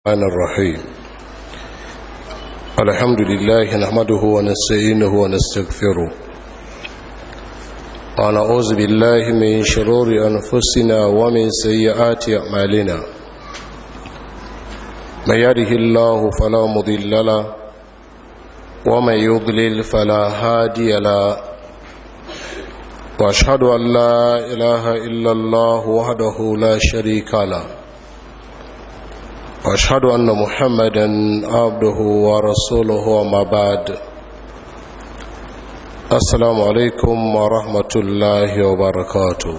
الرحمن الرحيم الحمد لله نحمده ونستعينه ونستغفره ونعوذ بالله من شرور أنفسنا ومن سيئات أعمالنا من يده الله فلا مضل له ومن يضلل فلا هادي له واشهد ان لا اله الا الله وحده لا شريك له واشهد ان محمدا عبده ورسوله وما بعد السلام عليكم ورحمه الله وبركاته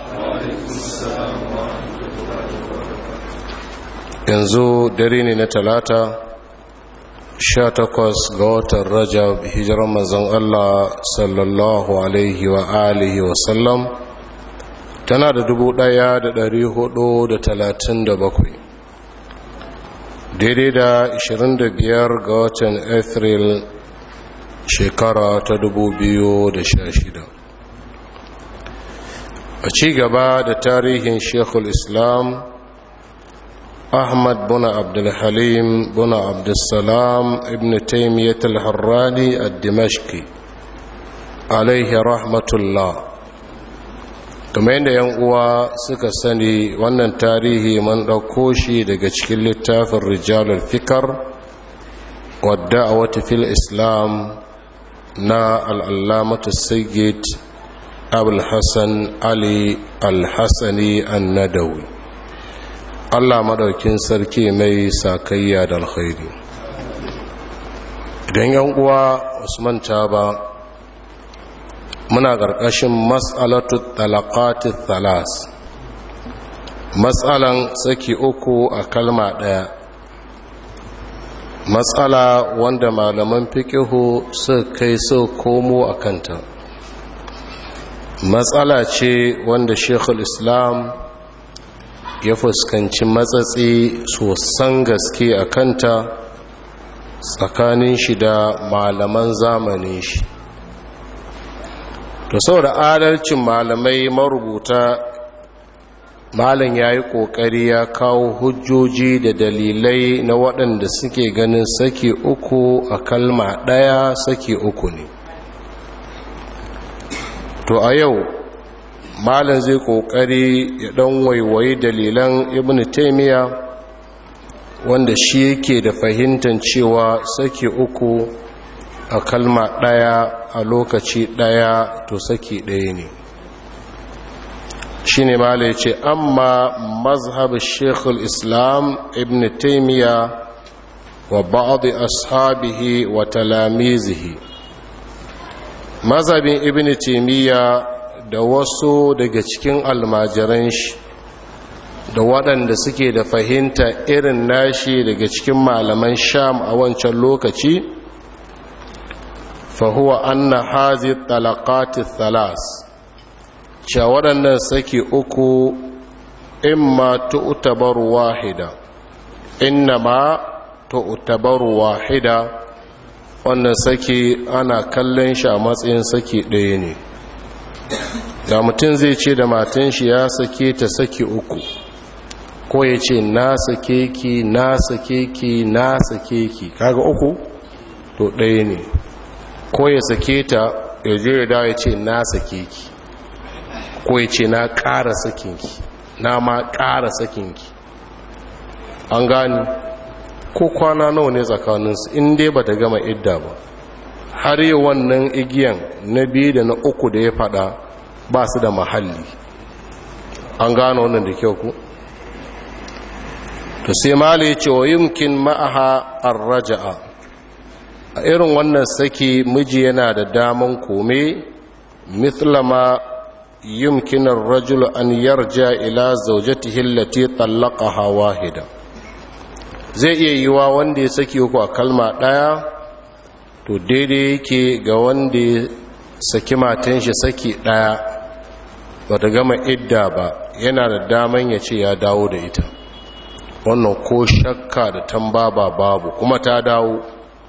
yanzu dare ne na talata sha takwas ga watan rajab hijiran manzon Allah sallallahu alaihi wa alihi wa sallam tana da dubu daya da dari hudu da talatin da bakwai daidai da ashirin da biyar ga watan afril shekara ta dubu biyu da sha shida a ci gaba da tarihin shekul islam أحمد بن عبد الحليم بن عبد السلام ابن تيمية الحراني الدمشقي عليه رحمة الله kamar yadda yan uwa suka sani wannan tarihi man ɗauko shi daga cikin littafin rijalar fikar wadda a wata fil islam na al'allamatu sayyid abul hassan ali al-hassani an-nadawi Allah madaukin sarki mai sakayya da alkhairi idan yan uwa Usman ta ba muna ƙarƙashin mas'alatu talaqati thalas matsalan saki uku a kalma ɗaya matsala wanda malaman fiqihu suka kai su komo a kanta matsala ce wanda shekul islam ya fuskanci matsatsi sosan gaske a kanta tsakanin shi da malaman zamanin shi to saboda adalcin malamai marubuta malam ya yi ƙoƙari ya kawo hujjoji da dalilai na waɗanda suke ganin saki uku a kalma ɗaya saki uku ne to a yau malam zai kokari ya dan waiwayi dalilan ibn taymiya wanda shi yake da fahimtar cewa saki uku a kalma daya a lokaci daya to saki daya ne shine malam ya ce amma mazhab shekul islam ibn taymiya wa ba'd ashabihi wa talamizihi mazhabin ibn taymiya da wasu daga cikin almajiran shi da waɗanda suke da fahimta irin nashi daga cikin malaman sham a wancan lokaci fahuwa anna hazi talaqati thalas cewa waɗannan saki uku imma tu'tabaru wahida innama tu'tabaru wahida wannan saki ana kallon shi a matsayin saki ɗaya ne da mutum zai ce da matan shi ya sake ta saki uku ko ya ce na sake ki na sake ki na sake ki kaga uku to ɗaya ne ko ya sake ta ya je ya dawo ya ce na sake ki ko ya ce na ƙara sakinki na ma ƙara sakinki an gani ko kwana nawa ne tsakaninsu in dai ba ta gama idda ba har yi wannan igiyan na biyu da na uku da ya fada ba su da mahalli an gano wannan da kyau ku to sai mala ya ce wa yumkin ma'aha raja'a a irin wannan saki miji yana da daman kome mithlama yumkin rajul an yarja ila zawjatihi allati talaqaha wahida zai iya yiwa wanda ya saki uku a kalma daya to daidai yake ga wanda ya saki matan shi saki daya ba ta gama idda ba yana da daman ya ce ya dawo da ita wannan ko shakka da tambaba babu kuma ta dawo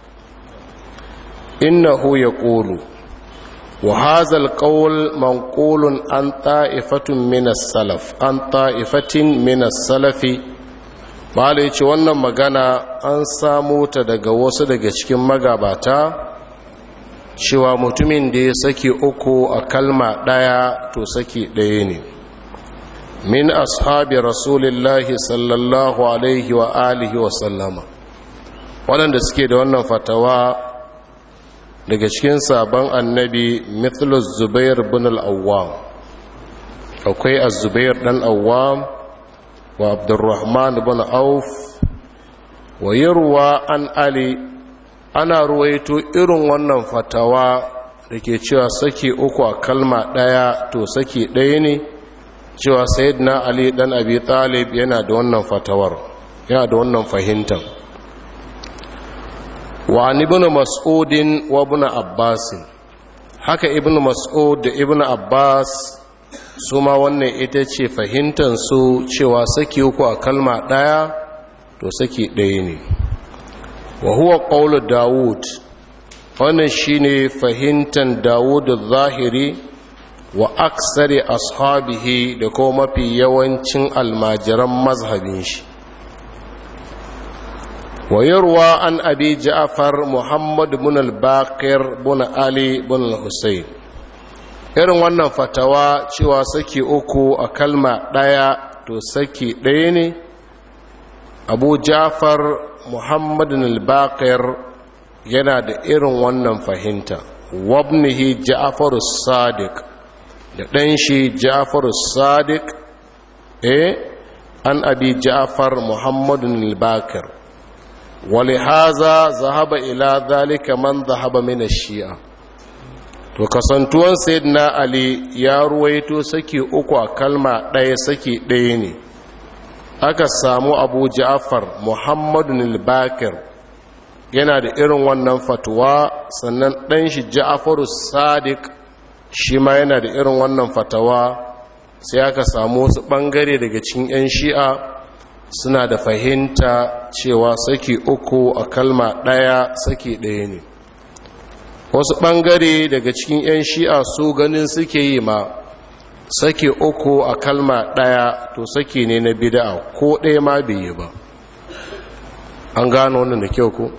innahu ya ƙolu wa hazal qawl manqulun an ta'ifatun min as-salaf an ta'ifatin min as-salafi bala ya ce wannan magana an samu ta daga wasu daga cikin magabata cewa mutumin da ya saki uku a kalma ɗaya to saki ɗaya ne min ashabi rasulillahi sallallahu alaihi wa alihi wa sallama waɗanda suke da wannan fatawa daga cikin sabon annabi mithlus zubair bin al'awwam akwai az-zubair dan awwam wa abdurrahman bin auf wa yarwa an ali ana ruwaito irin wannan fatawa da ke cewa saki uku a kalma ɗaya to saki ɗaya ne cewa sayyidina ali dan abi talib yana da wannan fatawar yana da wannan fahimtar wa ibn mas'udin wa ibn abbas haka ibn mas'ud da ibn abbas su ma wannan ita ce fahimtar su cewa saki uku a kalma ɗaya to saki ɗaya ne wa huwa qawlu daud wannan shine fahimtar daud zahiri wa aksari ashabihi da kuma mafi yawancin almajiran mazhabin shi wa yarwa an abi ja'far muhammad bin al-baqir bin ali bin al-husayn irin wannan fatawa cewa saki uku a kalma ɗaya to saki ɗaya ne abu ja'far muhammad al-baqir yana da irin wannan fahimta wabnihi ja'far sadiq da ɗan shi ja'far sadiq eh an abi ja'far muhammad al-baqir ولهذا ذهب إلى ذلك من ذهب من الشيعة to kasantuwan sayyidina ali ya ruwaito saki uku a kalma ɗaya saki ɗaya ne aka samu abu ja'far muhammadu al-bakir yana da irin wannan fatuwa sannan ɗan shi ja'faru sadiq shi ma yana da irin wannan fatawa sai aka samu wasu ɓangare daga cikin 'yan shi'a suna da fahimta cewa saki uku a kalma ɗaya saki ɗaya ne wasu ɓangare daga cikin 'yan shi'a su ganin suke yi ma saki uku a kalma ɗaya to saki ne na bida'a ko ɗaya ma bai yi ba an gano wannan da kyau ku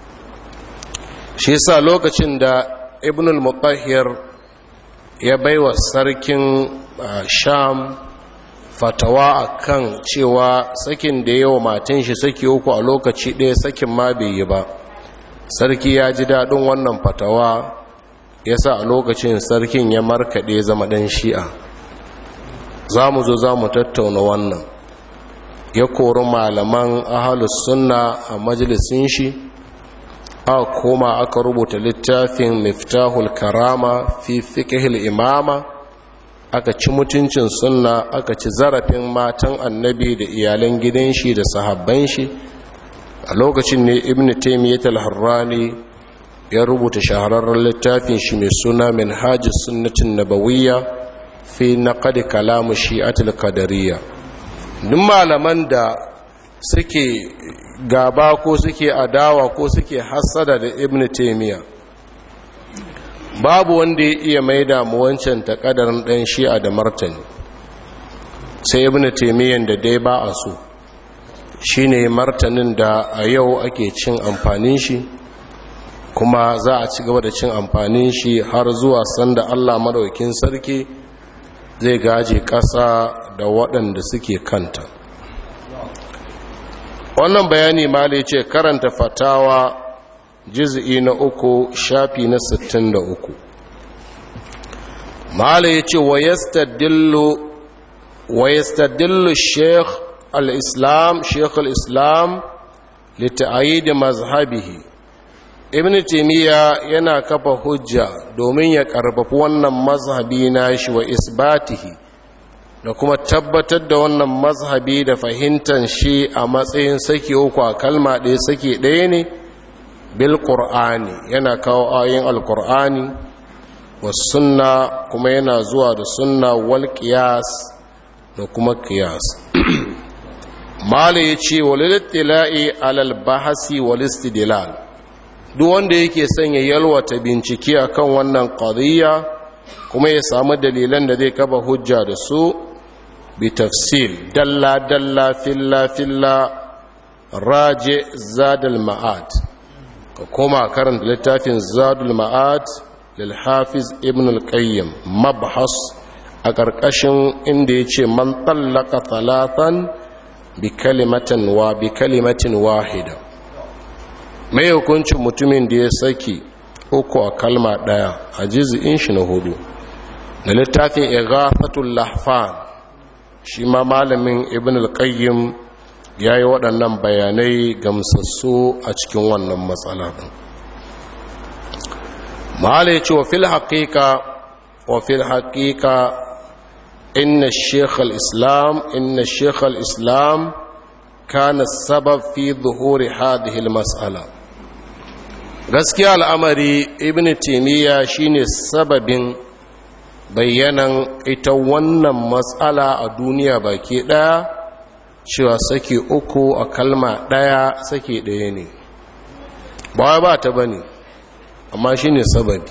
shi sa lokacin da ibn al-mutahhir ya baiwa sarkin sham fatawa a kan cewa sakin da yawa matan shi saki uku a lokaci ɗaya sakin ma bai yi ba sarki ya ji daɗin wannan fatawa ya sa a lokacin sarkin ya markaɗe zama ɗan shi'a za mu zo za mu tattauna wannan ya kori malaman ahalus sunna a majalisun shi aka koma aka rubuta littafin miftahul karama fi fiqhil imama aka ci mutuncin sunna aka ci zarafin matan annabi da iyalan gidan shi da sahabban shi a lokacin ne ibn taymiyyah al-harrani ya rubuta shahararren littafin shi mai suna minhajus sunnatin nabawiyya fi naqd kalam shi'atul qadariyya duk malaman da suke gaba ko suke adawa ko suke hassada da ibn taymiyyah babu wanda ya iya maida mu wancan takadarin ɗan shi'a da martani sai ibn taimiyyan da dai ba a so shine martanin da a yau ake cin amfanin shi kuma za a ci gaba da cin amfanin shi har zuwa sanda Allah madaukin sarki zai gaje ƙasa da waɗanda suke kanta wannan bayani ma ce karanta fatawa jiz'i na uku shafi na sittin da uku mala ya ce wa yastadillu sheikh al-islam sheikh al-islam lita'ayyid mazhabihi ibn timiya yana kafa hujja domin ya karfafi wannan mazhabi na shi wa isbatihi da kuma tabbatar da wannan mazhabi da fahimtar shi a matsayin saki uku a kalma ɗaya saki ɗaya ne bil qur'ani yana kawo ayoyin alqur'ani was sunna kuma yana zuwa da sunna wal qiyas da kuma qiyas mala yace walil tila'i alal bahasi wal istidlal duk wanda yake son ya yalwata bincike akan wannan qadiyya kuma ya samu dalilan da zai kafa hujja da su bi tafsil dalla dalla filla filla raje zadul ma'ad ka koma karanta littafin zadul ma'ad lil hafiz ibn al-qayyim mabhas a ƙarƙashin inda ya ce man tsallaka talatan bi kalimatin wa bi kalimatin wahida mai hukuncin mutumin da ya saki uku a kalma ɗaya a jizi'in shi na hudu da littafin ighathatul lahfan shi ma malamin ibn al-qayyim ya yi waɗannan bayanai gamsassu a cikin wannan matsala ɗin mahala ya ce wa fil haƙiƙa wa fil haƙiƙa inna sheikh al-islam inna sheikh al-islam kana sabab fi zuhuri hadhihi al-mas'ala gaskiya al'amari ibn taymiya shine sababin bayyanan ita wannan matsala a duniya baki ɗaya cewa sake uku a kalma ɗaya sake ɗaya ne ba ba ta ba ne amma shi ne sababi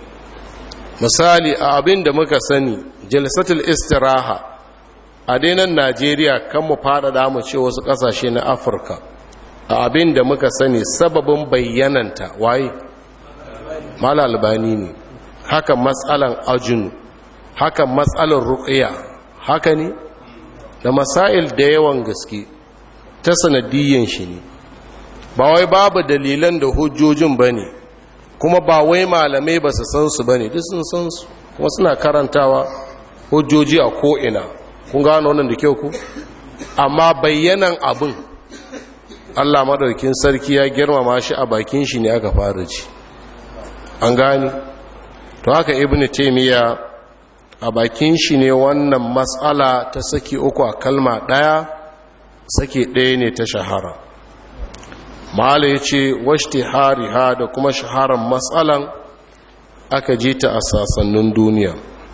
misali a abin da muka sani jalsatul istiraha a dainan najeriya kan mu faɗaɗa mu ce wasu ƙasashe na afirka a abin da muka sani sababin bayyananta waye mala albani ne haka matsalan ajinu haka matsalan ruƙiya haka ne da masail da yawan gaske ta sanadiyyan shi ne ba wai babu dalilan da hujjojin ba ne kuma ba wai malamai ba su san su ba ne duk sun san su kuma suna karantawa hujjoji a ko'ina kun gano wannan da kyau ku amma bayyanan abin allah maɗaukin sarki ya girmama shi a bakin shi ne aka fara ci an gani to haka ibn taimiyya a bakin shi ne wannan matsala ta saki uku a kalma ɗaya saki ɗaya ne ta shahara mahala ya ce washti hariha da kuma shaharar matsalan aka ji ta a sassanin duniya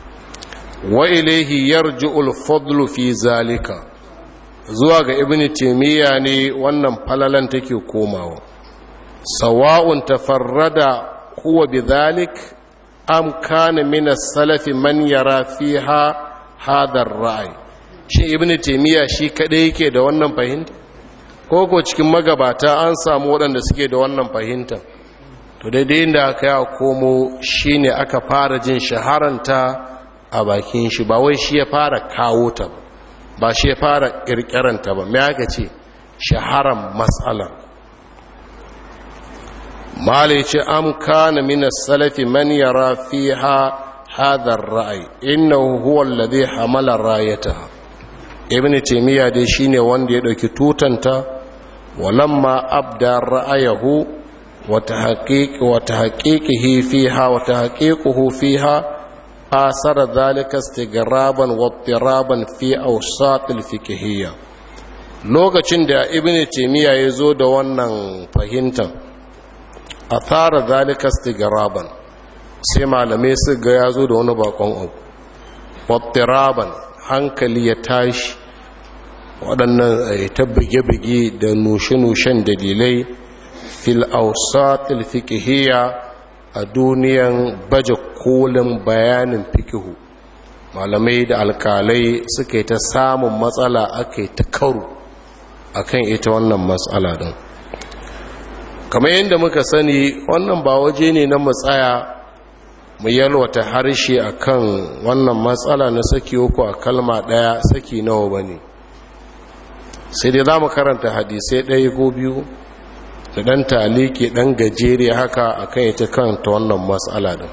wa ilaihi yarji'ul fadlu fi zalika zuwa ga ibn taimiyya ne wannan falalan take komawa sawa'un tafarrada huwa bi zalik am kana min as-salafi man yara fiha hadha ar-ra'i shi ibn taymiya shi kadai yake da wannan fahimta ko ko cikin magabata an samu waɗanda suke da wannan fahimta to daidai inda aka ya komo shine aka fara jin shaharanta a bakin shi ba wai shi ya fara kawo ta ba shi ya fara kirkiranta ba me aka ce shaharan mas'alar malai ce am kana min as-salafi man yara fiha hadha ar-ra'i innahu huwa alladhi hamala rayataha ibn taymiya dai shine wanda ya dauki tutanta walamma abda ra'ayahu wa tahqiq wa tahqiqihi fiha wa tahqiquhu fiha asara dhalika istighraban wa ittiraban fi awsat al-fiqhiyya lokacin da ibn taymiya ya zo da wannan fahimtar a fara zalika stigraban sai malamai su ga ya zo da wani bakon abu wattiraban hankali ya tashi waɗannan ta buge-buge da nushe-nushen dalilai fil ausatil fikihiyya a duniyan baje kolin bayanin fikihu malamai da alkalai suka yi ta samun matsala aka yi ta karu akan ita wannan matsala din kamar yadda muka sani wannan ba waje ne na matsaya mu yalwata harshe akan wannan matsala na saki uku a kalma daya saki nawa bane sai dai za mu karanta hadisai ɗaya ko biyu da ɗan taliki ɗan gajere haka akan ita kanta wannan matsala din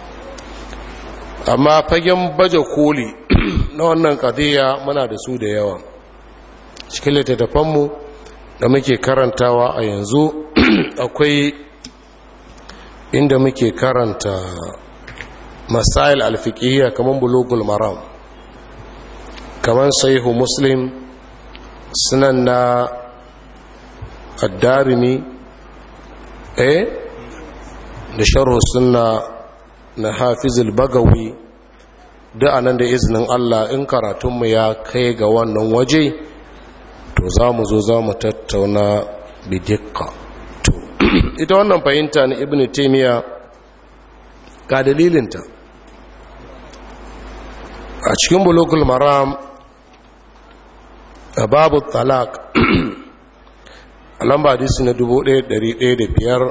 amma fagen baje koli na wannan kadiyya muna da su da yawa cikin littattafanmu da muke karantawa a yanzu akwai inda muke karanta masail alfiqiyya kaman bulugul maram kaman sahihu muslim sunan na ad-darimi eh da sharh sunna na hafizul bagawi da anan da izinin Allah in karatunmu ya kai ga wannan waje to za mu zo za mu tattauna bidikka to ita wannan fahimta na ibn taimiyya ga dalilinta a cikin bulogul maram a babu talak a lamba hadisi na 1105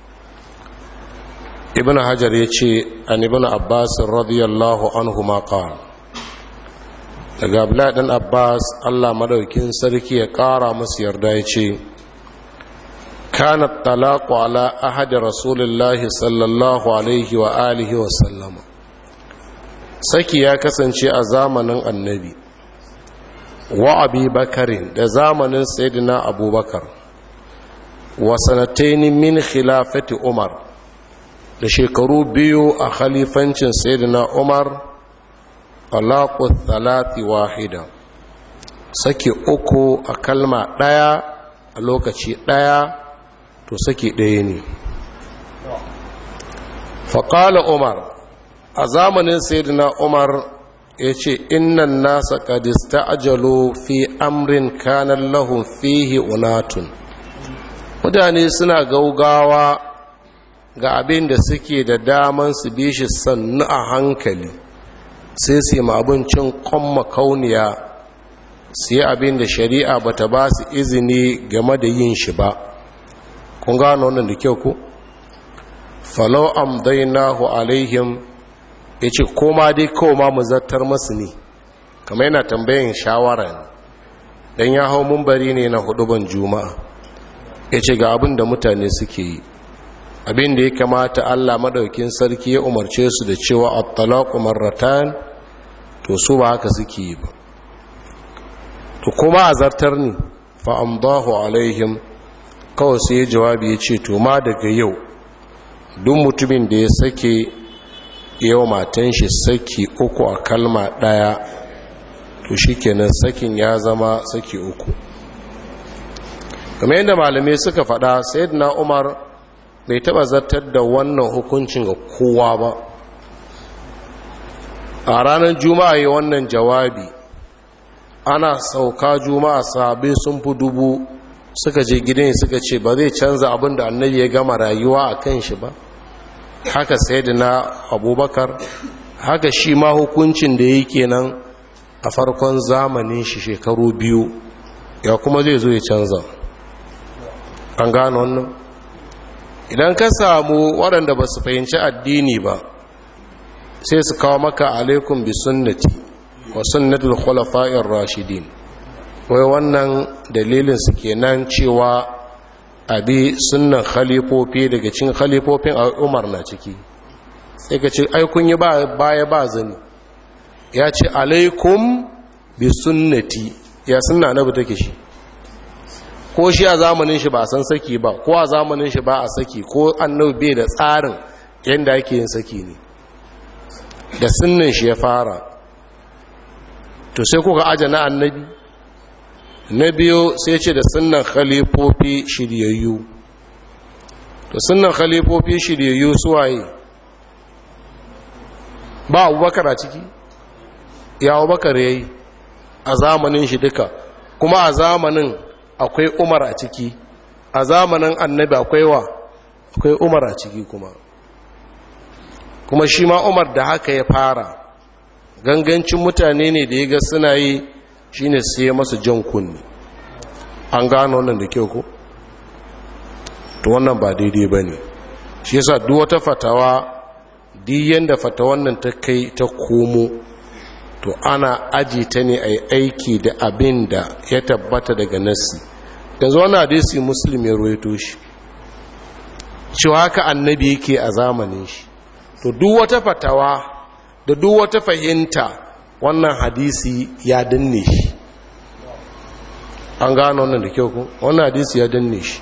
ibn hajar ya ce an ibn abbas radiyallahu anhu ma qala daga abdullahi dan abbas allah madaukin sarki ya kara masu yarda ya ce kanat talaqu ala ahadi rasulullahi sallallahu alaihi wa alihi wa sallama saki ya kasance a zamanin annabi wa abi bakarin da zamanin sayyidina abubakar wa sanataini min khilafati umar da shekaru biyu a khalifancin sayyidina umar talaqu thalathi wahida saki uku a kalma daya a lokaci daya to saki daya ne faƙala umar a zamanin sayyidina umar ya ce innan nasa kadista ajalo fi amrin kanan lahun fihi unatun mutane suna gaugawa ga abin da suke da daman su bi shi sannu a hankali sai su yi abincin kwamma kauniya su yi abin da shari'a ba ta ba su izini game da yin shi ba kun gano wannan da kyau ku falau amdainahu alaihim ya ce koma dai koma mu zartar masu ne kama yana tambayin shawara ne don ya hau mumbari ne na huduban juma'a ya ce ga abin da mutane suke yi abin da ya kamata allah maɗaukin sarki ya umarce su da cewa at-talaqu marratan to su ba haka suke yi ba to kuma a zartar ne fa amdahu alaihim kawai sai jawabi ya ce to ma daga yau duk mutumin da ya sake yau matan shi saki uku a kalma ɗaya to shi kenan sakin ya zama saki uku kamar yadda malamai suka faɗa na umar bai taɓa zartar da wannan hukuncin ga kowa ba a ranar juma'a yi wannan jawabi ana sauka juma'a sabai sun fi dubu suka je gidan suka ce ba zai canza abin da annabi ya gama rayuwa a kan shi ba haka sai da na abubakar haka shi ma hukuncin da yi kenan a farkon zamanin shi shekaru biyu ya kuma zai zo ya canza an gano wannan idan ka samu waɗanda ba su fahimci addini ba sai su kawo maka alaikum bi sunnati wa sunnatul khulafa'ir rashidin wai wannan dalilin su kenan cewa abi sunnan khalifofi daga cikin khalifofin umar na ciki sai ka ce aikun yi baya ba zani ya ce alaikum bi sunnati ya sunna na take shi ko shi a zamanin shi ba san saki ba ko a zamanin shi ba a saki ko annabi bai da tsarin yadda ake yin saki ne da sunnan shi ya fara to sai kuka aje na annabi na biyu sai ce da sunan khalifofi shiryayyu to sunan khalifofi shiryayyu suwaye ba abubakar a ciki ya abubakar ya yi a zamanin shi duka kuma a zamanin akwai umar a ciki a zamanin annabi akwai wa akwai umar a ciki kuma kuma shi ma umar da haka ya fara gangancin mutane ne da ya ga suna yi shine sai masa jan kunni an gano wannan da kyau ko to wannan ba daidai ba ne shi yasa duk wata fatawa diyan da fatawan nan ta kai ta komo to ana aji ta ne a aiki da abin da ya tabbata daga nassi yanzu wani hadisi muslim ya ruwaito shi cewa haka annabi yake a zamanin shi to duk wata fatawa da duk wata fahimta wannan hadisi ya danne shi an gano wannan da kyau ku wannan hadisi ya danne shi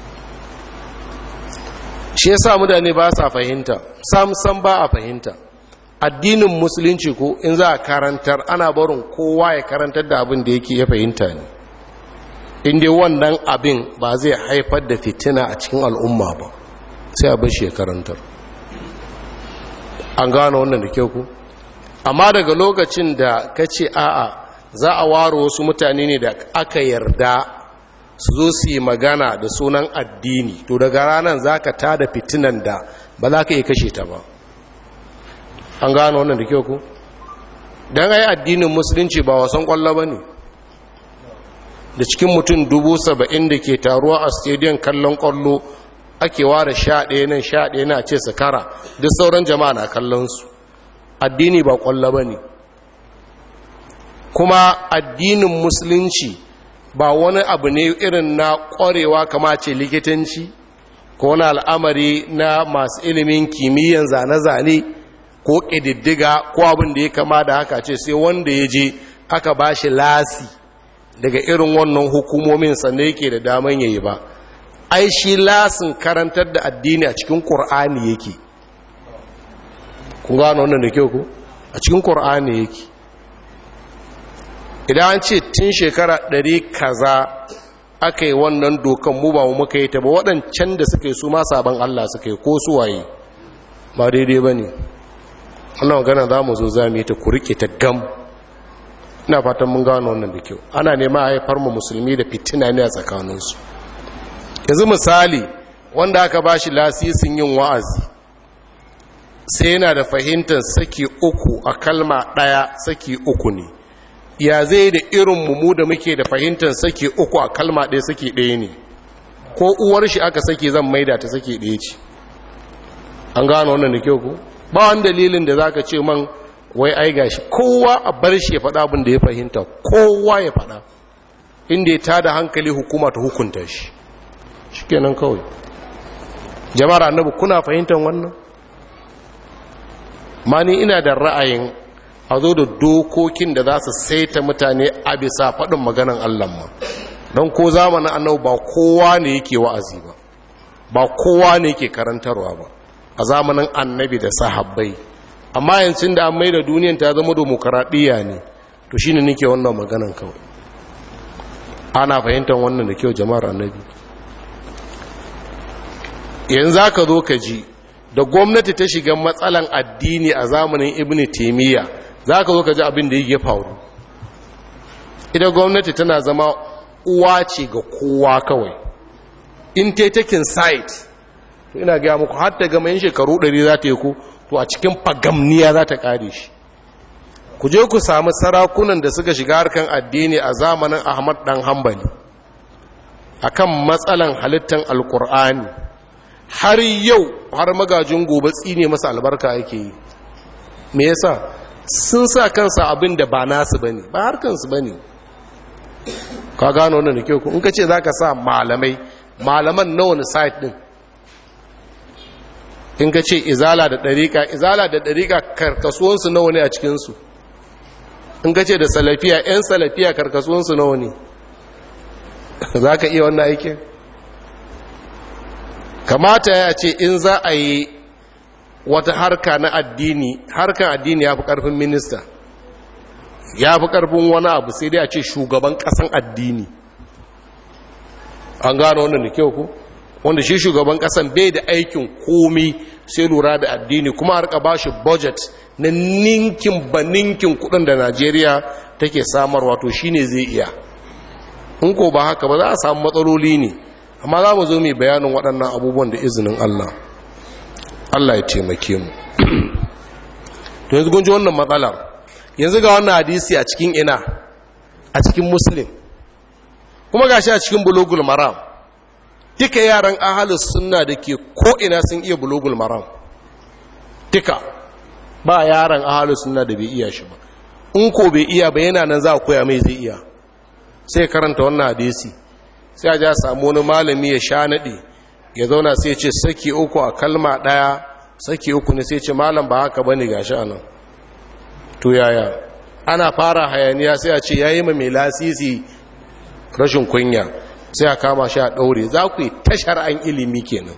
shi ya sa mutane ba sa fahimta sam ba a fahimta addinin musulunci ko in za a karantar ana barin kowa ya karantar da abin da yake ya fahimta ne inda wannan abin ba zai haifar da fitina a cikin al'umma ba sai a bashi ya karantar an gano wannan da kyau ku amma daga lokacin da ka ce a'a za a ware wasu mutane ne da aka yarda su zo su yi magana da sunan addini to daga ranar za ka tada fitinan da ba za ka iya kashe ta ba an gano wannan da kyau ku don ai addinin musulunci ba wasan kwallo ba ne da cikin mutum dubu saba'in da ke taruwa a stadium kallon kwallo ake ware sha ɗaya nan sha ɗaya na ce su kara duk sauran jama'a na kallonsu addini ba kwallo ba ne kuma addinin musulunci ba wani abu ne irin na ƙwarewa kama ce likitanci ko wani al'amari na masu ilimin kimiyyan zane-zane ko ƙididdiga ko abin da ya kama da haka ce sai wanda ya je aka ba shi lasi daga irin wannan hukumomin sannan yake da daman yayi ba ai shi lasin karantar da addini a cikin ƙur'ani yake kun gano wannan da kyau ku a cikin ƙur'ani yake idan an ce tun shekara ɗari kaza aka yi wannan dokan mu ba mu muka yi ta ba waɗancan da suka yi su ma sabon Allah suka yi ko su waye ba daidai ba ne wannan magana za mu zo za mu yi ta kurike ta gam ina fatan mun gano wannan da kyau ana nema a haifar mu musulmi da fitina ne a tsakaninsu yanzu misali wanda aka ba shi lasisin yin wa'azi sai yana da fahimtar saki uku a kalma ɗaya saki uku ne ya zai da irin mu da muke da fahimtar saki uku a kalma ɗaya saki ɗaya ne ko uwar shi aka saki zan maida ta saki ɗaya ce an gano wannan da kyau ku ba wani dalilin da zaka ce man wai ai gashi kowa a bar shi ya faɗa abin da ya fahimta kowa ya faɗa inda ya tada hankali hukuma ta hukunta shi shikenan kawai jama'ar annabi kuna fahimtar wannan ma ni ina da ra'ayin a zo da dokokin da za su saita mutane a bisa faɗin maganan Allah ma don ko zamanin annabi ba kowa ne yake wa'azi ba ba kowa ne yake karantarwa ba a zamanin annabi da sahabbai amma yancin da an mai da duniyan ta zama demokaradiyya ne to shi ne nike wannan maganan kawai ana fahimtar wannan da kyau jama'ar annabi yanzu za ka zo ka ji da gwamnati ta shiga matsalan addini a zamanin ibn taimiyya za ka zo ka ji abin da yake faru ita gwamnati tana zama uwa ce ga kowa kawai in ta takin site to ina gaya muku har ta gama yin shekaru 100 za ta yi ku to a cikin fagamniya za ta kare shi ku je ku samu sarakunan da suka shiga harkan addini a zamanin ahmad dan hambali akan matsalan halittar alkur'ani har yau har magajin gobe tsine masa albarka yake yi me yasa sun sa kansa abin da ba nasu bane ba harkansu bane ka gano wannan da kyau in ka ce zaka sa malamai malaman na wani site din in ka ce izala da ɗariƙa izala da ɗariƙa karkasuwansu nawa ne a cikinsu in ka ce da salafiya 'yan salafiya karkasuwansu nawa ne za ka iya wannan aikin kamata ya ce in za a yi wata harka na addini harkar addini ya fi ƙarfin minista ya fi ƙarfin wani abu sai dai a ce shugaban ƙasan addini an gano wannan da kyau ku wanda shi shugaban ƙasan bai da aikin komi sai lura da addini kuma harka ba shi budget na ninkin ba ninkin kudin da najeriya take samarwa to shi ne zai iya in ko ba haka ba za a samu matsaloli ne amma za mu zo mai bayanin waɗannan abubuwan da izinin allah allah ya taimake mu to yanzu gunji wannan matsalar yanzu ga wannan hadisi a cikin ina a cikin muslim kuma gashi a cikin bulugul maram duka yaran ahalus sunna da ke ko'ina sun iya bulugul maram duka ba yaran ahalus sunna da bai iya shi ba in ko bai iya ba yana nan za a koya mai zai iya sai karanta wannan hadisi sai a ja samu wani malami ya sha naɗi ya zauna sai ce saki uku a kalma ɗaya saki uku ne sai ce malam ba haka ba ne ga shi anan to yaya ana fara hayaniya sai a ce ya yi ma mai lasisi rashin kunya sai a kama shi a ɗaure za ku yi tashar an ilimi kenan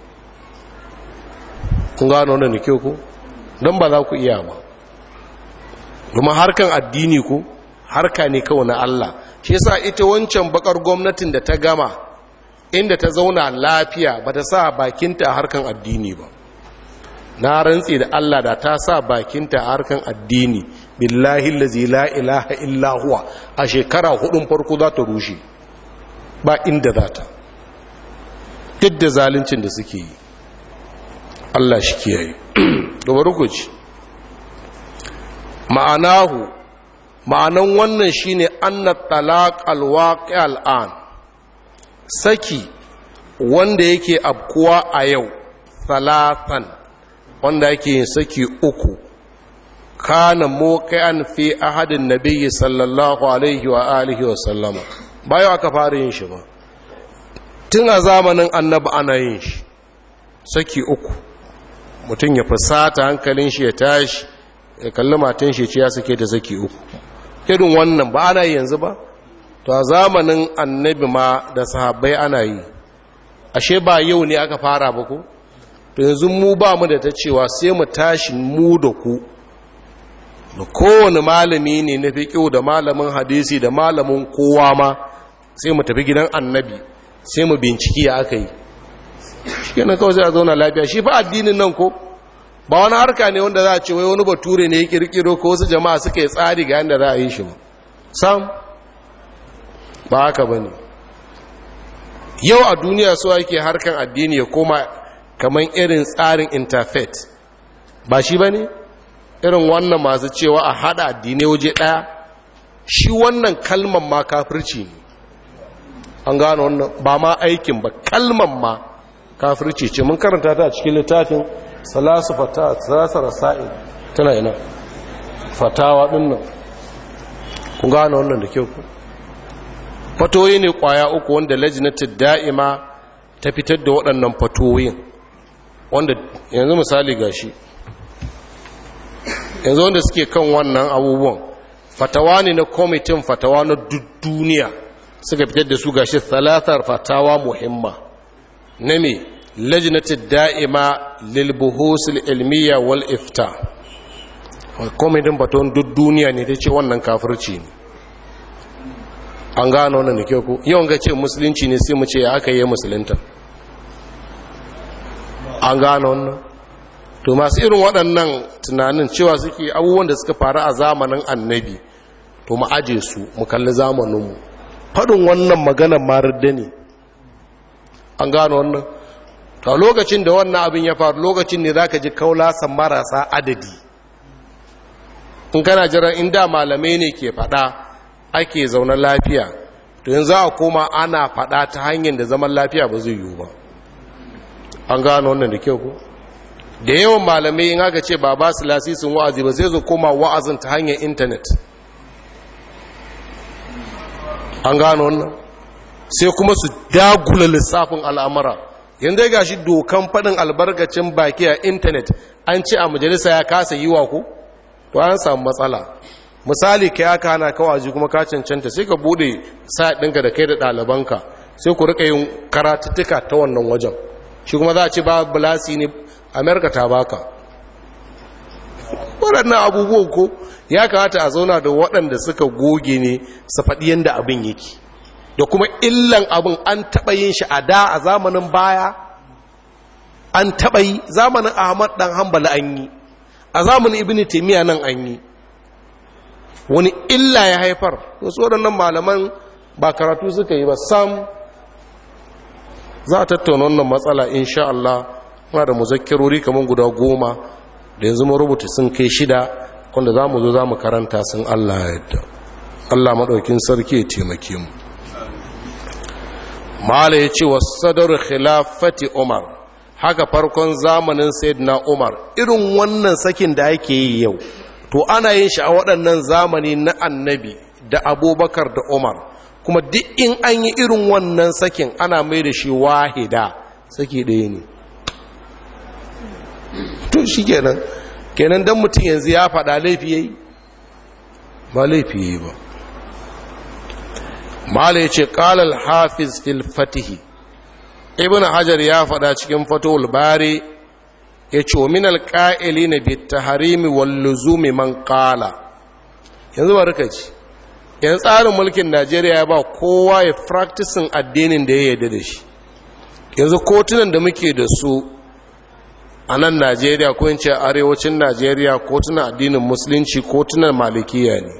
kun gano wannan da kyau ku don ba za ku iya ba domin harkan addini ku harka ne kawai na Allah shi yasa ita wancan bakar gwamnatin da ta gama inda ta zauna lafiya ba ta sa bakinta a harkan addini ba na rantsi da Allah da ta sa bakinta a harkan addini billahi lazi la ilaha illa huwa a shekara hudun farko za ta rushe ba inda za ta duk da zaluncin da suke yi Allah shi kiyaye da warkuci ma'anahu ma'anan wannan shine anna talaq alwaqi al'an saki wanda yake abkuwa a yau salatan wanda yake yin saki uku kana muqi'an fi ahadin nabiyyi sallallahu alaihi wa alihi wa sallama bayo aka fara yin shi ba tun a zamanin annabi ana yin shi saki uku mutum ya fusata hankalin shi ya tashi ya kalli matan shi ya sake da saki uku irin wannan ba ana yi yanzu ba to a zamanin annabi ma da sahabbai ana yi ashe ba yau ne aka fara ba ku to yanzu mu ba mu da ta cewa sai mu tashi mu da ku da kowane malami ne na fiƙo da malamin hadisi da malamin kowa ma sai mu tafi gidan annabi sai mu binciki ya aka yi shi kenan kawai sai a zauna lafiya shi fa addinin nan ko ba wani harka ne wanda za a ce wai wani bature ne ya kirkiro ko wasu jama'a suka yi tsari ga yadda za a yi shi ba sam ba haka ba ne yau a duniya so ake harkan addini ya koma kamar irin tsarin interfaith ba shi ba ne irin wannan masu cewa a hada addinai waje ɗaya shi wannan kalman ma kafirci ne an gano wannan ba ma aikin ba kalman ma kafirci ce mun karanta ta a cikin littafin salasu fata salasa rasa'il tana ina fatawa din nan kun gano wannan da kyau fatoyi ne kwaya uku wanda lajinatul da'ima ta fitar da waɗannan fatoyin wanda yanzu misali gashi yanzu wanda suke kan wannan abubuwan fatawa ne na kwamitin fatawa na duniya suka fitar da su gashi salatar fatawa muhimma na me lajinatul da'ima lil buhusul ilmiya wal ifta kwamitin fatawan duk duniya ne ta ce wannan kafirci ne an gano wannan da kyau ko yawan ga ce musulunci ne sai mu ce ya aka yi musulunta an gano wannan to masu irin waɗannan tunanin cewa suke abubuwan da suka faru a zamanin annabi to mu aje su mu kalli zamaninmu faɗin wannan maganar marar ne an gano wannan to a lokacin da wannan abin ya faru lokacin ne za ka ji kaulasan marasa adadi in kana jiran inda malamai ne ke faɗa ake zaune lafiya to yanzu za a koma ana faɗa ta hanyar da zaman lafiya ba zai yiwu ba an gano wannan da kyau ko da yawan malamai in aka ce ba ba su lasisin wa'azi ba sai su koma wa'azin ta hanyar intanet an gano wannan sai kuma su dagula lissafin al'amura yanzu ga shi dokan faɗin albarkacin baki a intanet an ce a majalisa ya kasa yi wa ku to an samu matsala misali ka ya kana kawaji kuma ka cancanta sai ka bude sa ɗinka da kai da ɗalibanka sai ku rika yin karatuttuka ta wannan wajen shi kuma za a ce ba bulasi ne amerika ta baka waɗannan abubuwan ko ya kamata a zauna da waɗanda suka goge ne su faɗi yadda abin yake da kuma illan abin an taɓa yin shi a da a zamanin baya an taɓa yi zamanin ahmad ɗan hambala an yi a zamanin ibn taimiyya nan an yi wani illa ya haifar wasu waɗannan malaman ba karatu suka yi ba sam za a tattauna wannan matsala insha Allah muna da muzakkirori kamar guda goma da yanzu mu rubuta sun kai shida wanda za mu zo za mu karanta sun Allah ya yadda Allah maɗaukin sarki ya taimake mu mala ya ce wasu sadar khilafati umar haka farkon zamanin sayyidina umar irin wannan sakin da ake yi yau to ana yin shi a waɗannan zamani na annabi da abubakar da umar kuma duk in an yi irin wannan sakin ana mai da shi wahida saki ɗaya ne to shi kenan kenan don mutum yanzu ya faɗa laifi ya yi ba laifi ya yi ba mala ya ce ƙalal hafiz fil fatihi ibn hajar ya faɗa cikin fatowar bari ya ce wa minal ƙa'ili na bitta harimi walluzumi man ƙala yanzu ba rika ci yan tsarin mulkin najeriya ya ba kowa ya fraktisin addinin da ya yarda da shi yanzu kotunan da muke da su a nan najeriya ko in ce arewacin najeriya kotunan addinin musulunci kotunan malikiya ne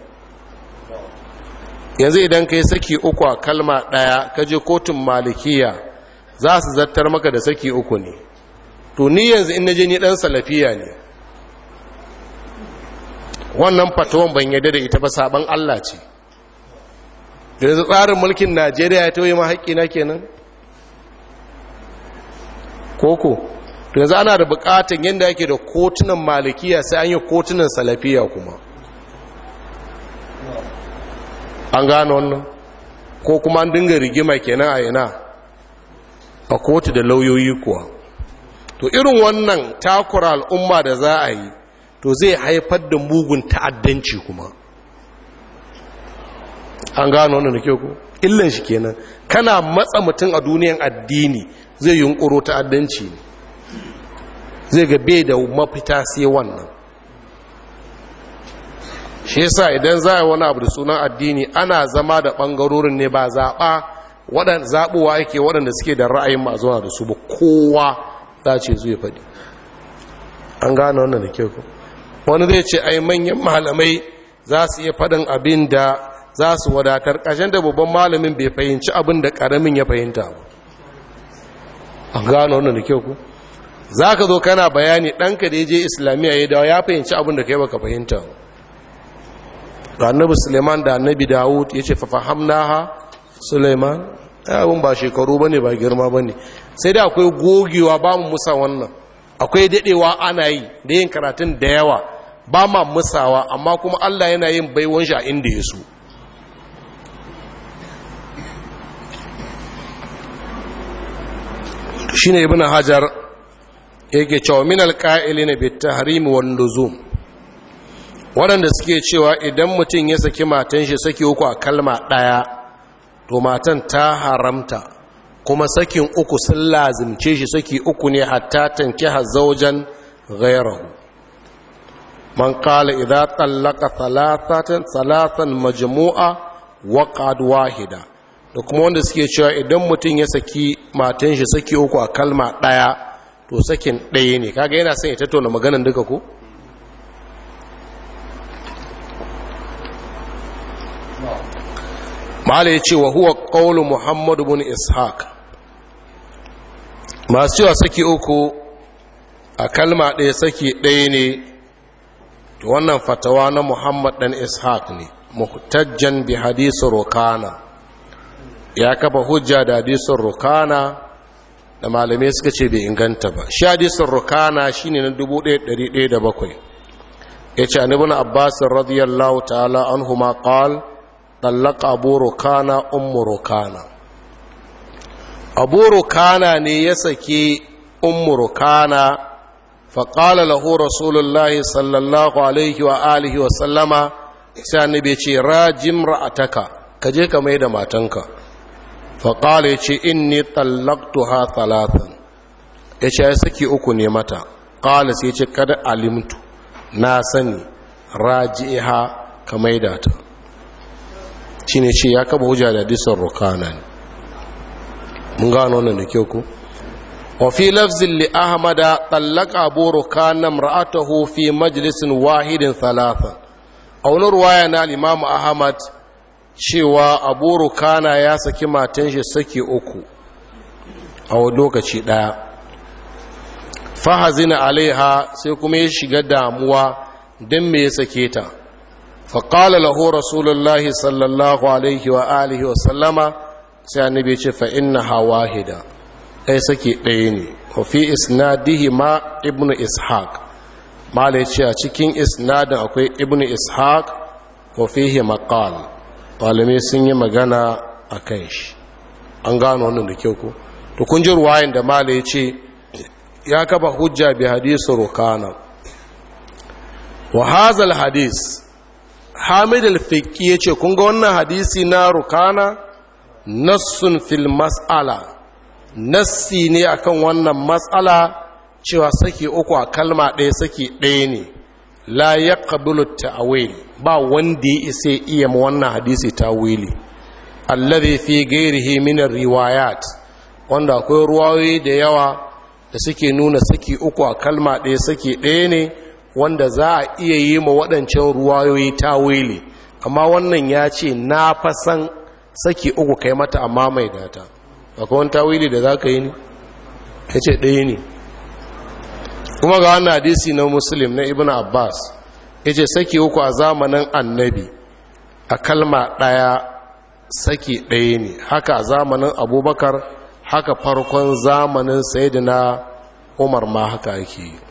yanzu idan ka yi saki uku a kalma ɗaya ka je kotun malikiya za su zartar maka da saki uku ne to ni yanzu in naje ni ɗan salafiya ne wannan fatawan ban yadda da ita ba saban Allah ce yanzu tsarin mulkin Najeriya ya tauye ma haƙƙina kenan koko to yanzu ana da buƙatan yadda yake da kotunan malikiya sai an yi kotunan salafiya kuma an gano wannan ko kuma an dinga rigima kenan a yana a kotu da lauyoyi kuwa to irin wannan takura al'umma da za a yi to zai haifar da mugun ta'addanci kuma an gano wannan da ke ku illan shi kenan kana matsa mutum a duniyan addini zai yunkuro ta'addanci ne zai ga bai da mafita sai wannan shi yasa idan za a wani abu da sunan addini ana zama da ɓangarorin ne ba zaɓa waɗanda zaɓuwa yake waɗanda suke da ra'ayin ma zuwa da su ba kowa za ce zuwa faɗi an gane wannan da kyau wani zai ce ai manyan malamai za su iya faɗin abin da za su wadatar ƙashin da babban malamin bai fahimci abin da ƙaramin ya fahimta ba an gane wannan da kyau ku za ka zo kana bayani ɗanka da ya je islamiyya ya dawo ya fahimci abin da kai baka fahimta ba da annabi suleiman da annabi dawud ya ce fafahamnaha suleiman abin ba shekaru ba ne ba girma ba ne sai da akwai gogewa ba mu musa wannan akwai daɗewa ana yi da yin karatun da yawa ba ma musawa amma kuma allah yana yin baiwan shi a inda ya so shi ne ibn hajar yake cewa min alƙa'ili na bitta harimi wani luzum waɗanda suke cewa idan mutum ya saki matan shi saki uku a kalma ɗaya to matan ta haramta kuma sakin uku sun lazimce shi saki uku ne hatta tanki hazaujan gairahu man kala idza tallaka thalathatan thalathan majmu'a waqad wahida da kuma wanda suke cewa idan mutum ya saki matan shi saki uku a kalma ɗaya to sakin ɗaya ne kaga yana son ya tattauna maganan duka ko mala ya ce wa huwa ƙaunar muhammadu bin ishaq masu cewa saki uku a kalma ɗaya saki ɗaya ne to wannan fatawa na muhammad ɗan ishaq ne muhtajjan bi hadisun rokana ya kafa hujja da hadisun rokana da malamai suka ce bai inganta ba shi hadisun rokana shine na 1107 ya ce anibin abbasin radiyallahu ta'ala an huma qal ɗallaka abu rukana ummu rukana abu rukana ne ya sake ummu rukana faƙala lahu rasulullahi sallallahu alaihi wa alihi wa sallama sai annabi ce rajim ra'ataka ka je ka mai da matanka faƙala ya ce inni tallaktuha talatan ya ce ya saki uku ne mata ƙala sai ce kada alimtu na sani raji'iha ka mai da ta shi ne ce ya kaba hujja da hadisun rukana ne mun gano wannan da kyau ku wafi lafzin li ahmada tsallaka abu rukana ra'atahu fi majalisin wahidin talatan a wani ruwaya na limamu ahmad cewa abu rukana ya saki matan shi saki uku a wani lokaci ɗaya fahazina alaiha sai kuma ya shiga damuwa don me ya sake ta faƙala lahu rasulullahi sallallahu alaihi wa alihi wa sallama sai annabi ce fa inna hawahida ɗaya sake ɗaya ne wa fi isnadihi ma ibnu ishaq mala ya ce a cikin isnadin akwai ibnu ishaq wa fihi maqal malamai sun yi magana a kan shi an gano wannan da kyau ko to kun ji ruwayan da mala ya ce ya kafa hujja bi hadisu rukana wa hazal hadis hamid al-fiqi yace kun ga wannan hadisi na rukana nassun fil mas'ala nassi ne akan wannan mas'ala cewa saki uku a kalma ɗaya saki ɗaya ne la yaqbalu ta'wil ba wanda ya isa iya ma wannan hadisi tawili alladhi fi ghairihi min riwayat wanda akwai ruwayoyi da yawa da suke nuna saki uku a kalma ɗaya saki ɗaya ne wanda za a iya yi ma waɗancan ruwayoyi tawili amma wannan ya ce na fasan saki uku kai mata amma mai data akwai wani tawili da za ka yi ne ya ce ɗaya ne kuma ga wannan hadisi na muslim na ibn abbas yace saki uku a zamanin annabi a kalma ɗaya saki ɗaya ne haka a zamanin abubakar haka farkon zamanin sayidina umar ma haka yake yi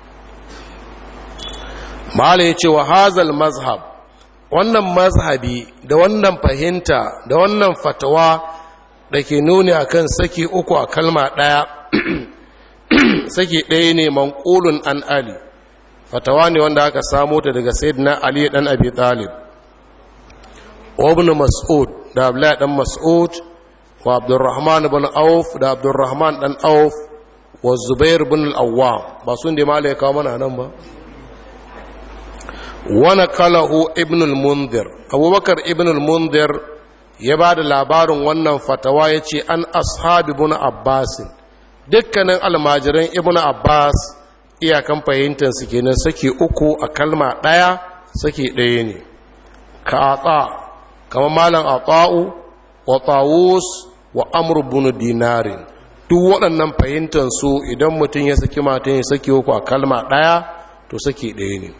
mala ya ce wa hazal mazhab wannan mazhabi da wannan fahimta da wannan fatawa da ke nuni akan saki uku a kalma ɗaya saki ɗaya ne manƙulun an ali fatawa ne wanda aka samo ta daga sayyidina ali dan abi talib wa ibn mas'ud da abdullahi dan mas'ud wa abdurrahman ibn auf da abdurrahman dan auf wa zubair ibn al-awwam ba sun da malai kawo mana nan ba wa nakalahu ibn al-munzir abubakar ibn al-munzir ya ba da labarin wannan fatawa ya ce an ashabi ibn abbasin dukkanin almajiran ibn abbas iyakan fahimtar su kenan saki uku a kalma ɗaya saki ɗaya ne ka atsa kama malam ata'u wa tawus wa amr bin dinarin duk waɗannan fahimtar su idan mutum ya saki matan ya saki uku a kalma ɗaya to saki ɗaya ne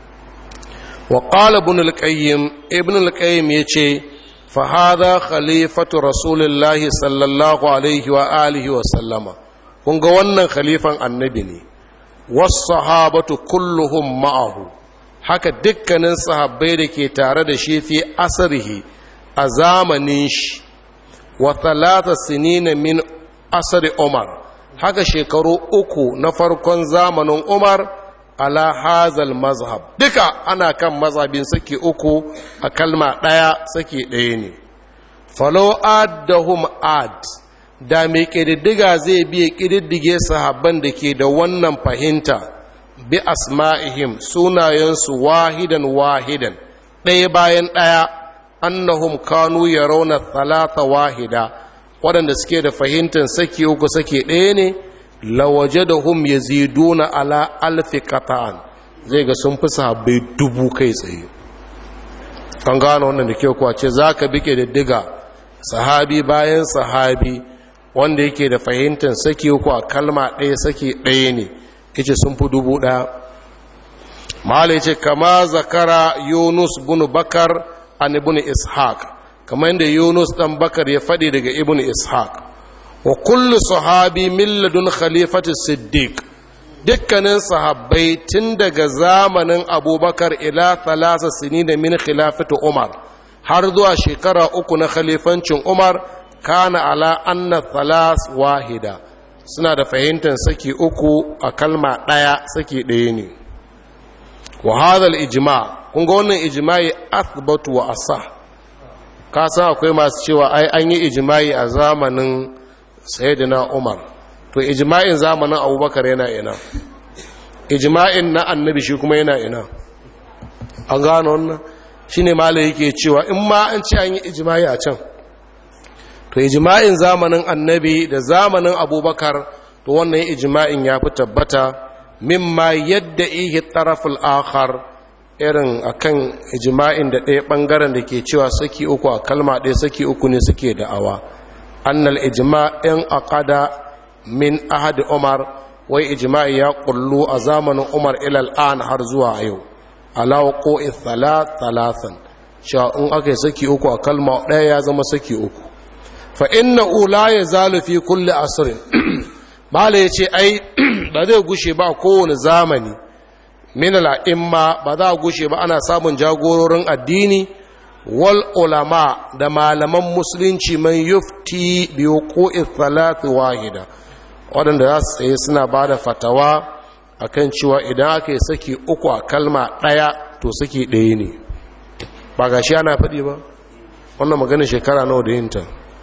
wa qala ibn al-qayyim ibn al-qayyim yace fa hadha khalifatu rasulillahi sallallahu alaihi wa alihi wa sallama kun ga wannan khalifan annabi ne wasahabatu kulluhum ma'ahu haka dukkanin sahabbai da ke tare da shi fi asarihi a zamanin shi wa talata sinina min asari umar haka shekaru uku na farkon zamanin umar ala hazal mazhab duka ana kan mazhabin saki uku a kalma ɗaya saki ɗaya ne falo addahum ad da mai ƙididdiga zai biya ƙididdige sahabban da ke da wannan fahimta bi asma'ihim sunayensu wahidan wahidan ɗaya bayan ɗaya annahum kanu ya rauna talata wahida waɗanda suke da fahimtar saki uku sake ɗaya ne lawaje da hum ya ziduna ala alfi kata'an zai ga sun fi sahabbai dubu kai tsaye an gano wannan da kyau kuwa ce za ka bi ƙididdiga sahabi bayan sahabi wanda yake da fahimtar saki uku a kalma ɗaya saki ɗaya ne yace sun fi dubu ɗaya malai ce kama zakara yunus bin bakar an ibn ishaq kamar yadda yunus ɗan bakar ya faɗi daga ibn ishaq wa kullu sahabi milladun khalifatu siddiq dukkanin sahabbai tun daga zamanin abubakar ila thalasa sinina min khilafatu umar har zuwa shekara uku na khalifancin umar kana ala anna thalas wahida suna da fahimtar saki uku a kalma ɗaya saki ɗaya ne wa hadha ijma kun ga wannan ijma'i athbatu wa asah ka san akwai masu cewa ai an yi ijma'i a zamanin sayyidina umar to ijma'in zamanin abubakar yana ina ijma'in na annabi shi kuma yana ina an gano wannan shine malai yake cewa in ma an ce an yi ijma'i a can to ijma'in zamanin annabi da zamanin abubakar to wannan ijma'in ya fi tabbata mimma yadda ihe taraful akhar irin akan ijma'in da ɗaya ɓangaren da ke cewa saki uku a kalma ɗaya saki uku ne suke da'awa annal ijma'in aqada min ahad umar wai ijma'i ya kullu a zamanin umar ilal an har zuwa yau ala waƙo'i thalathan cewa in aka yi saki uku a kalma ɗaya ya zama saki uku fa inna ula ya zalu fi kulli asrin mala ya ce ai ba zai gushe ba kowane zamani min al'imma ba za a gushe ba ana samun jagororin addini wal ulama da malaman musulunci man yufti bi wuqu'i thalath wahida waɗanda za su tsaye suna ba da fatawa akan cewa idan aka yi saki uku a kalma ɗaya to saki ɗaya ne ba ga shi ana faɗi ba wannan maganin shekara nawa da yinta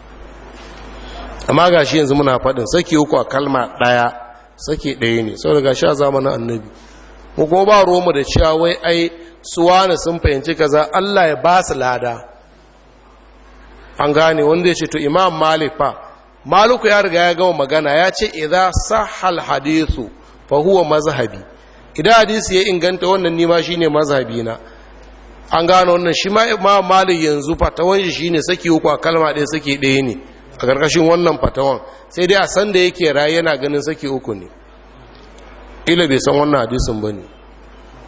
amma ga shi yanzu muna faɗin saki uku a kalma ɗaya saki ɗaya ne sau daga sha zamanin annabi mu kuma ba roma da cewa wai ai suwana sun fahimci kaza allah ya ba su lada an gane wanda ya ce to imam malik fa maluku ya riga ya gama magana ya ce idza sahal hadithu fa huwa mazhabi idan hadisi ya inganta wannan nima shine mazhabi na an gane wannan shi ma imam malik yanzu fatawan shi shine saki uku a kalma ɗaya saki ɗaya ne a ƙarƙashin wannan fatawan sai dai a san da yake raye yana ganin saki uku ne ila bai san wannan hadisin ba ne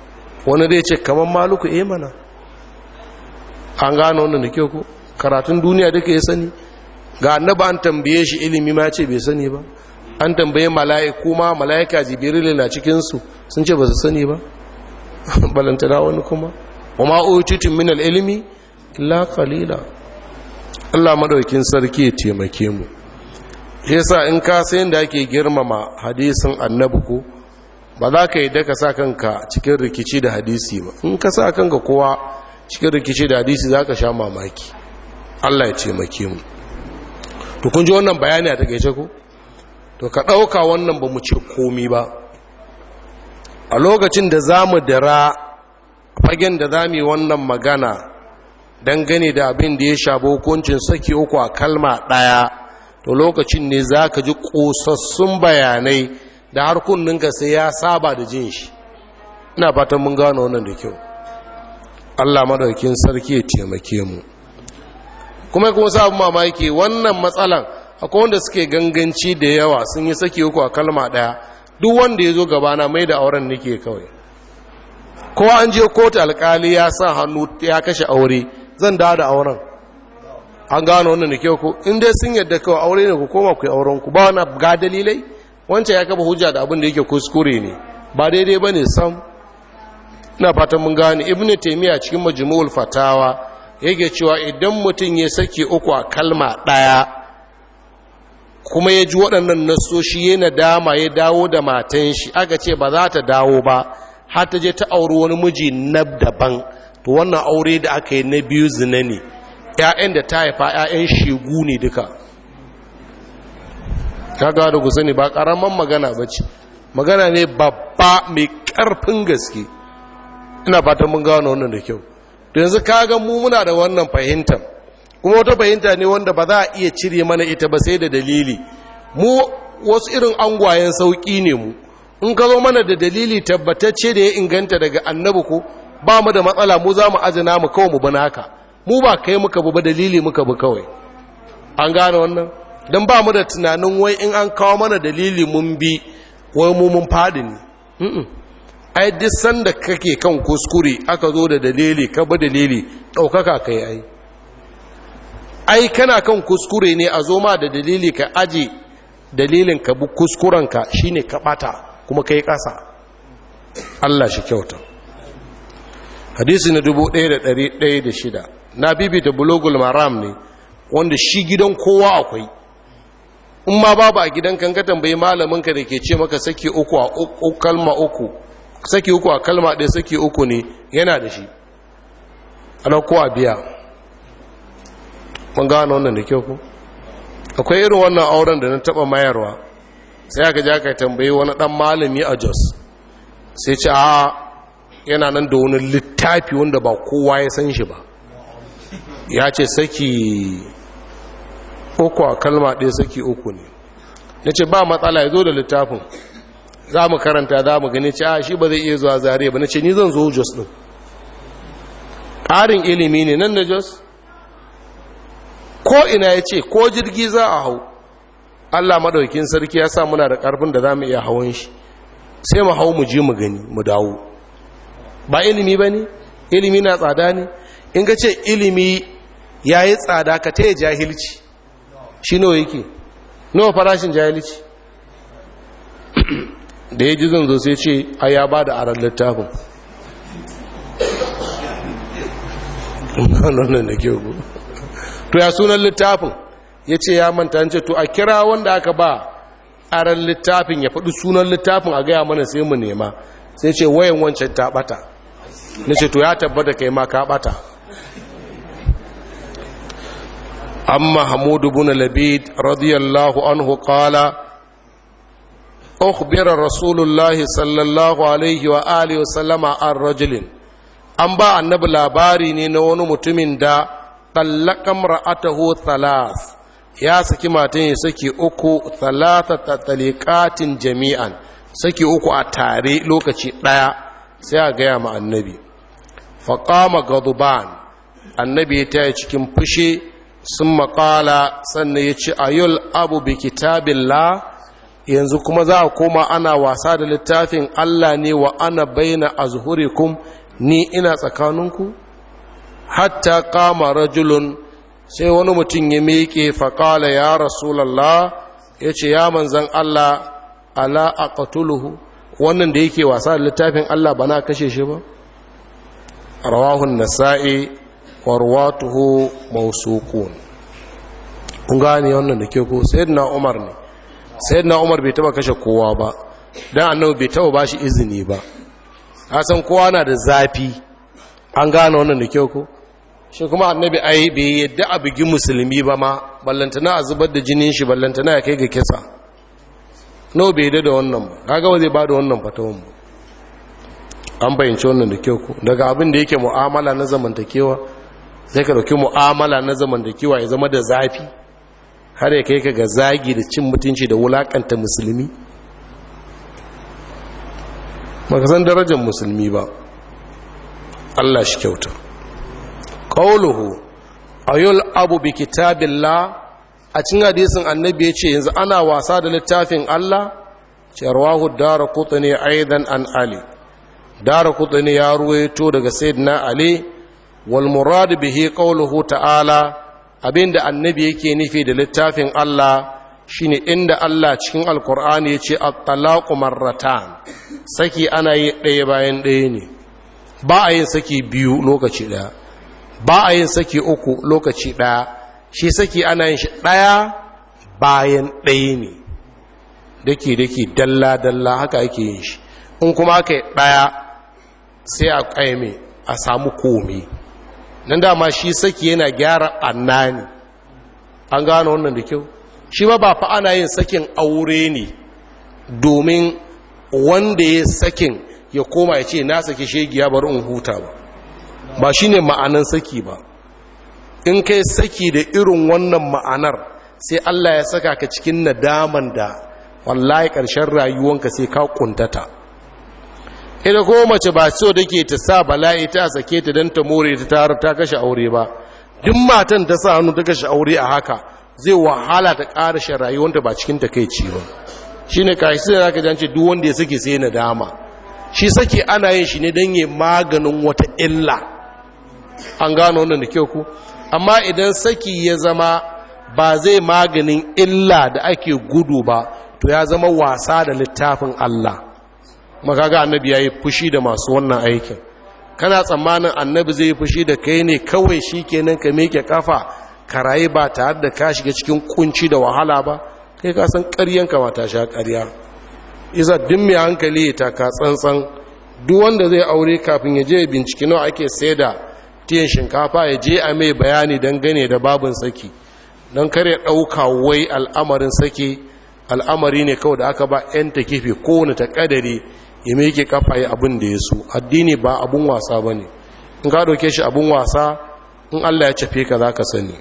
wani zai ce kamar maluku eh mana an gano wannan da kyau ko karatun duniya duka ya sani ga annaba an tambaye shi ilimi ma ce bai sani ba an tambaye mala'iku ma mala'ika jibril na cikinsu sun ce ba su sani ba balantana wani kuma wa ma'ututun min ilimi illa qalila Allah madaukin sarki ya taimake mu yasa in ka san da ake girmama hadisin annabi ko ba za ka yi da ka sa kanka cikin rikici da hadisi ba in ka sa kanka kowa cikin rikici da hadisi za ka sha mamaki Allah ya taimake mu to kun ji wannan bayani a takeice ko to ka ɗauka wannan ba mu ce komi ba a lokacin da za mu dira fagen da za mu yi wannan magana dangane da abin da ya shafi hukuncin saki uku a kalma ɗaya to lokacin ne za ka ji ƙosassun bayanai da har kunninka sai ya saba da jin shi ina fatan mun gano wannan da kyau allah madaukin sarki ya taimake mu kuma kuma sabon mamaki wannan matsalan akwai wanda suke ganganci da yawa sun yi saki uku a kalma ɗaya duk wanda ya zo gabana mai da auren nake kawai kowa an je kotu alkali ya sa hannu ya kashe aure zan dawo da auren an gano wannan da kyau ko in dai sun yadda kawai aure ne ku koma ku yi auren ku ba wani ga dalilai wancan ya kafa hujja da abin da yake kuskure ne ba daidai ba ne sam ina fatan mun gane ibn taymiya cikin majmu'ul fatawa yake cewa idan mutum ya saki uku a kalma ɗaya kuma ya ji waɗannan nasoshi ya nadama ya dawo da matan shi aka ce ba za ta dawo ba har ta je ta auri wani miji na daban to wannan aure da aka yi na biyu zina ne ‘ya'yan da ta haifa ‘ya'yan shegu ne duka kaga da ku sani ba ƙaramin magana ba ce magana ne babba mai ƙarfin gaske ina fatan mun gano wannan da kyau to yanzu kaga mu muna da wannan fahimtar kuma wata fahimta ne wanda ba za a iya cire mana ita ba sai da dalili mu wasu irin angwayen sauƙi ne mu in ka zo mana da dalili tabbatacce da ya inganta daga annabi ko ba mu da matsala mu za mu ajina mu kawai mu bana haka mu ba kai muka bu ba dalili muka bu kawai an gane wannan don ba mu da tunanin wai in an kawo mana dalili mun bi wai mu mun faɗi ne ai duk sanda kake kan kuskure aka zo da dalili ka ba dalili ɗaukaka kai ai ai kana kan kuskure ne a zo ma da dalili ka aji dalilin ka bi kuskurenka shine ka ɓata kuma kai ƙasa Allah shi kyauta hadisi na 1106 na bibita bulogul maram ne wanda shi gidan kowa akwai in ma babu a gidan kan ka tambayi malaminka da ke ce maka saki uku a kalma uku saki uku a kalma ɗaya saki uku ne yana da shi ana kowa biya mun gano wannan da kyau ku akwai irin wannan auren da na taɓa mayarwa sai aka ja ka tambayi wani ɗan malami a jos sai ce a yana nan da wani littafi wanda ba kowa ya san shi ba ya ce saki uku a kalma ɗaya saki uku ne na ce ba matsala ya zo da littafin za mu karanta za mu gani ce a shi ba zai iya zuwa zariya ba na ce ni zan zo jos ɗin ƙarin ilimi ne nan na jos ko ina ya ce ko jirgi za a hau allah maɗaukin sarki ya sa muna da ƙarfin da za mu iya hawan shi sai mu hau mu je mu gani mu dawo ba ilimi ba ne ilimi na tsada ne in ka ce ilimi ya yi tsada ka taya jahilci shi nawa yake nawa farashin jahilci da ya ji zan zo sai ce a ya ba da aran littafin nan da ke ku to ya sunan littafin ya ce ya manta ce to a kira wanda aka ba aran littafin ya faɗi sunan littafin a gaya mana sai mu nema sai ce wayan wancan ta ɓata na ce to ya tabbata kai ma ka ɓata amma hamudu bin labid radiyallahu anhu qala أخبر رسول الله صلى الله عليه وآله وسلم عن رجل an ba annabi labari ne na wani mutumin da tallaka ra'atahu thalas ya saki matan ya saki uku thalatha talikatin jami'an saki uku a tare lokaci ɗaya sai a gaya ma annabi faƙama gaduban annabi ya taya cikin fushi sun maƙala sannan ya ce ayul abu bi kitabillah yanzu kuma za a koma ana wasa da littafin Allah ne wa ana baina azhurikum ni ina tsakaninku hatta kama rajulun sai wani mutum ya miƙe faƙala ya rasulallah ya ce ya manzan Allah ala aqtuluhu wannan da yake wasa da littafin Allah ba na kashe shi ba rawahun nasa'i wa ruwatuhu mawsuqun kun gane wannan da ke ko sayyidina Umar ne sayyidina Umar bai taba kashe kowa ba dan annabi bai taba bashi izini ba san kowa na da zafi an gane wannan da ke ko shi kuma annabi ai bai yadda a bugi musulmi ba ma ballantana a zubar da jinin shi ballantana ya kai ga kisa no bai yadda da wannan ba kaga ba zai ba da wannan fatawan ba an bayyance wannan da kyau ko daga abin da yake mu'amala na zamantakewa sai ka dauki mu'amala na zamantakewa ya zama da zafi har ya kai ka ga zagi da cin mutunci da wulakanta musulmi baka san darajar musulmi ba Allah shi kyauta qawluhu ayul abu bi kitabillah a cikin hadisin annabi ya ce yanzu ana wasa da littafin Allah cerwahu dara kutane aidan an ali dara kutane ya ruwaito daga sayyidina ali wal murad bihi qawluhu ta'ala abinda annabi yake nufi da littafin Allah shine inda Allah cikin alkur'ani ya ce at-talaqu marratan saki ana yi ɗaya bayan ɗaya ne ba a yin saki biyu lokaci ɗaya ba a yin saki uku lokaci ɗaya shi saki ana yin shi ɗaya bayan ɗaya ne dake dake dalla dalla haka ake yin shi in kuma aka yi ɗaya sai a ƙaime a samu komi nan dama shi saki yana gyara ɓanna ne an gano wannan da kyau shi ba ba fa ana yin sakin aure ne domin wanda ya sakin ya koma ya ce na saki shegiya bari in huta ba ba shi ne ma'anan saki ba in kai saki da irin wannan ma'anar sai Allah ya saka ka cikin nadaman da wallahi ƙarshen rayuwanka sai ka kuntata ita ko mace ba so da ke ta sa bala'i ta sake ta don ta more ta tare ta kashe aure ba duk matan ta sa hannu ta kashe aure a haka zai wahala ta ƙarashe rayuwanta ba cikin ta kai ciwo shi ne kashi sai za ka jance duk wanda ya sake sai nadama shi sake ana yin shi ne don yi maganin wata illa an gano wannan da kyau ku amma idan saki ya zama ba zai maganin illa da ake gudu ba to ya zama wasa da littafin Allah makaga annabi ya yi fushi da masu wannan aikin kana tsammanin annabi zai yi fushi da kai ne kawai shi kenan ka meke kafa ka rayu ba tare da ka shiga cikin kunci da wahala ba kai ka san ƙaryanka ba ta sha ƙarya isa duk mai hankali ta ka tsantsan duk wanda zai aure kafin ya je bincike nawa ake sai da tiyan shinkafa ya je a mai bayani dangane da babin saki don kare ɗauka wai al'amarin saki al'amari ne kawai da aka ba 'yan ta kife kowane ta ƙadari ya meke kafa ya abin da ya so addini ba abun wasa ba ne in ka ɗauke shi abun wasa in allah ya cafe ka za ka sani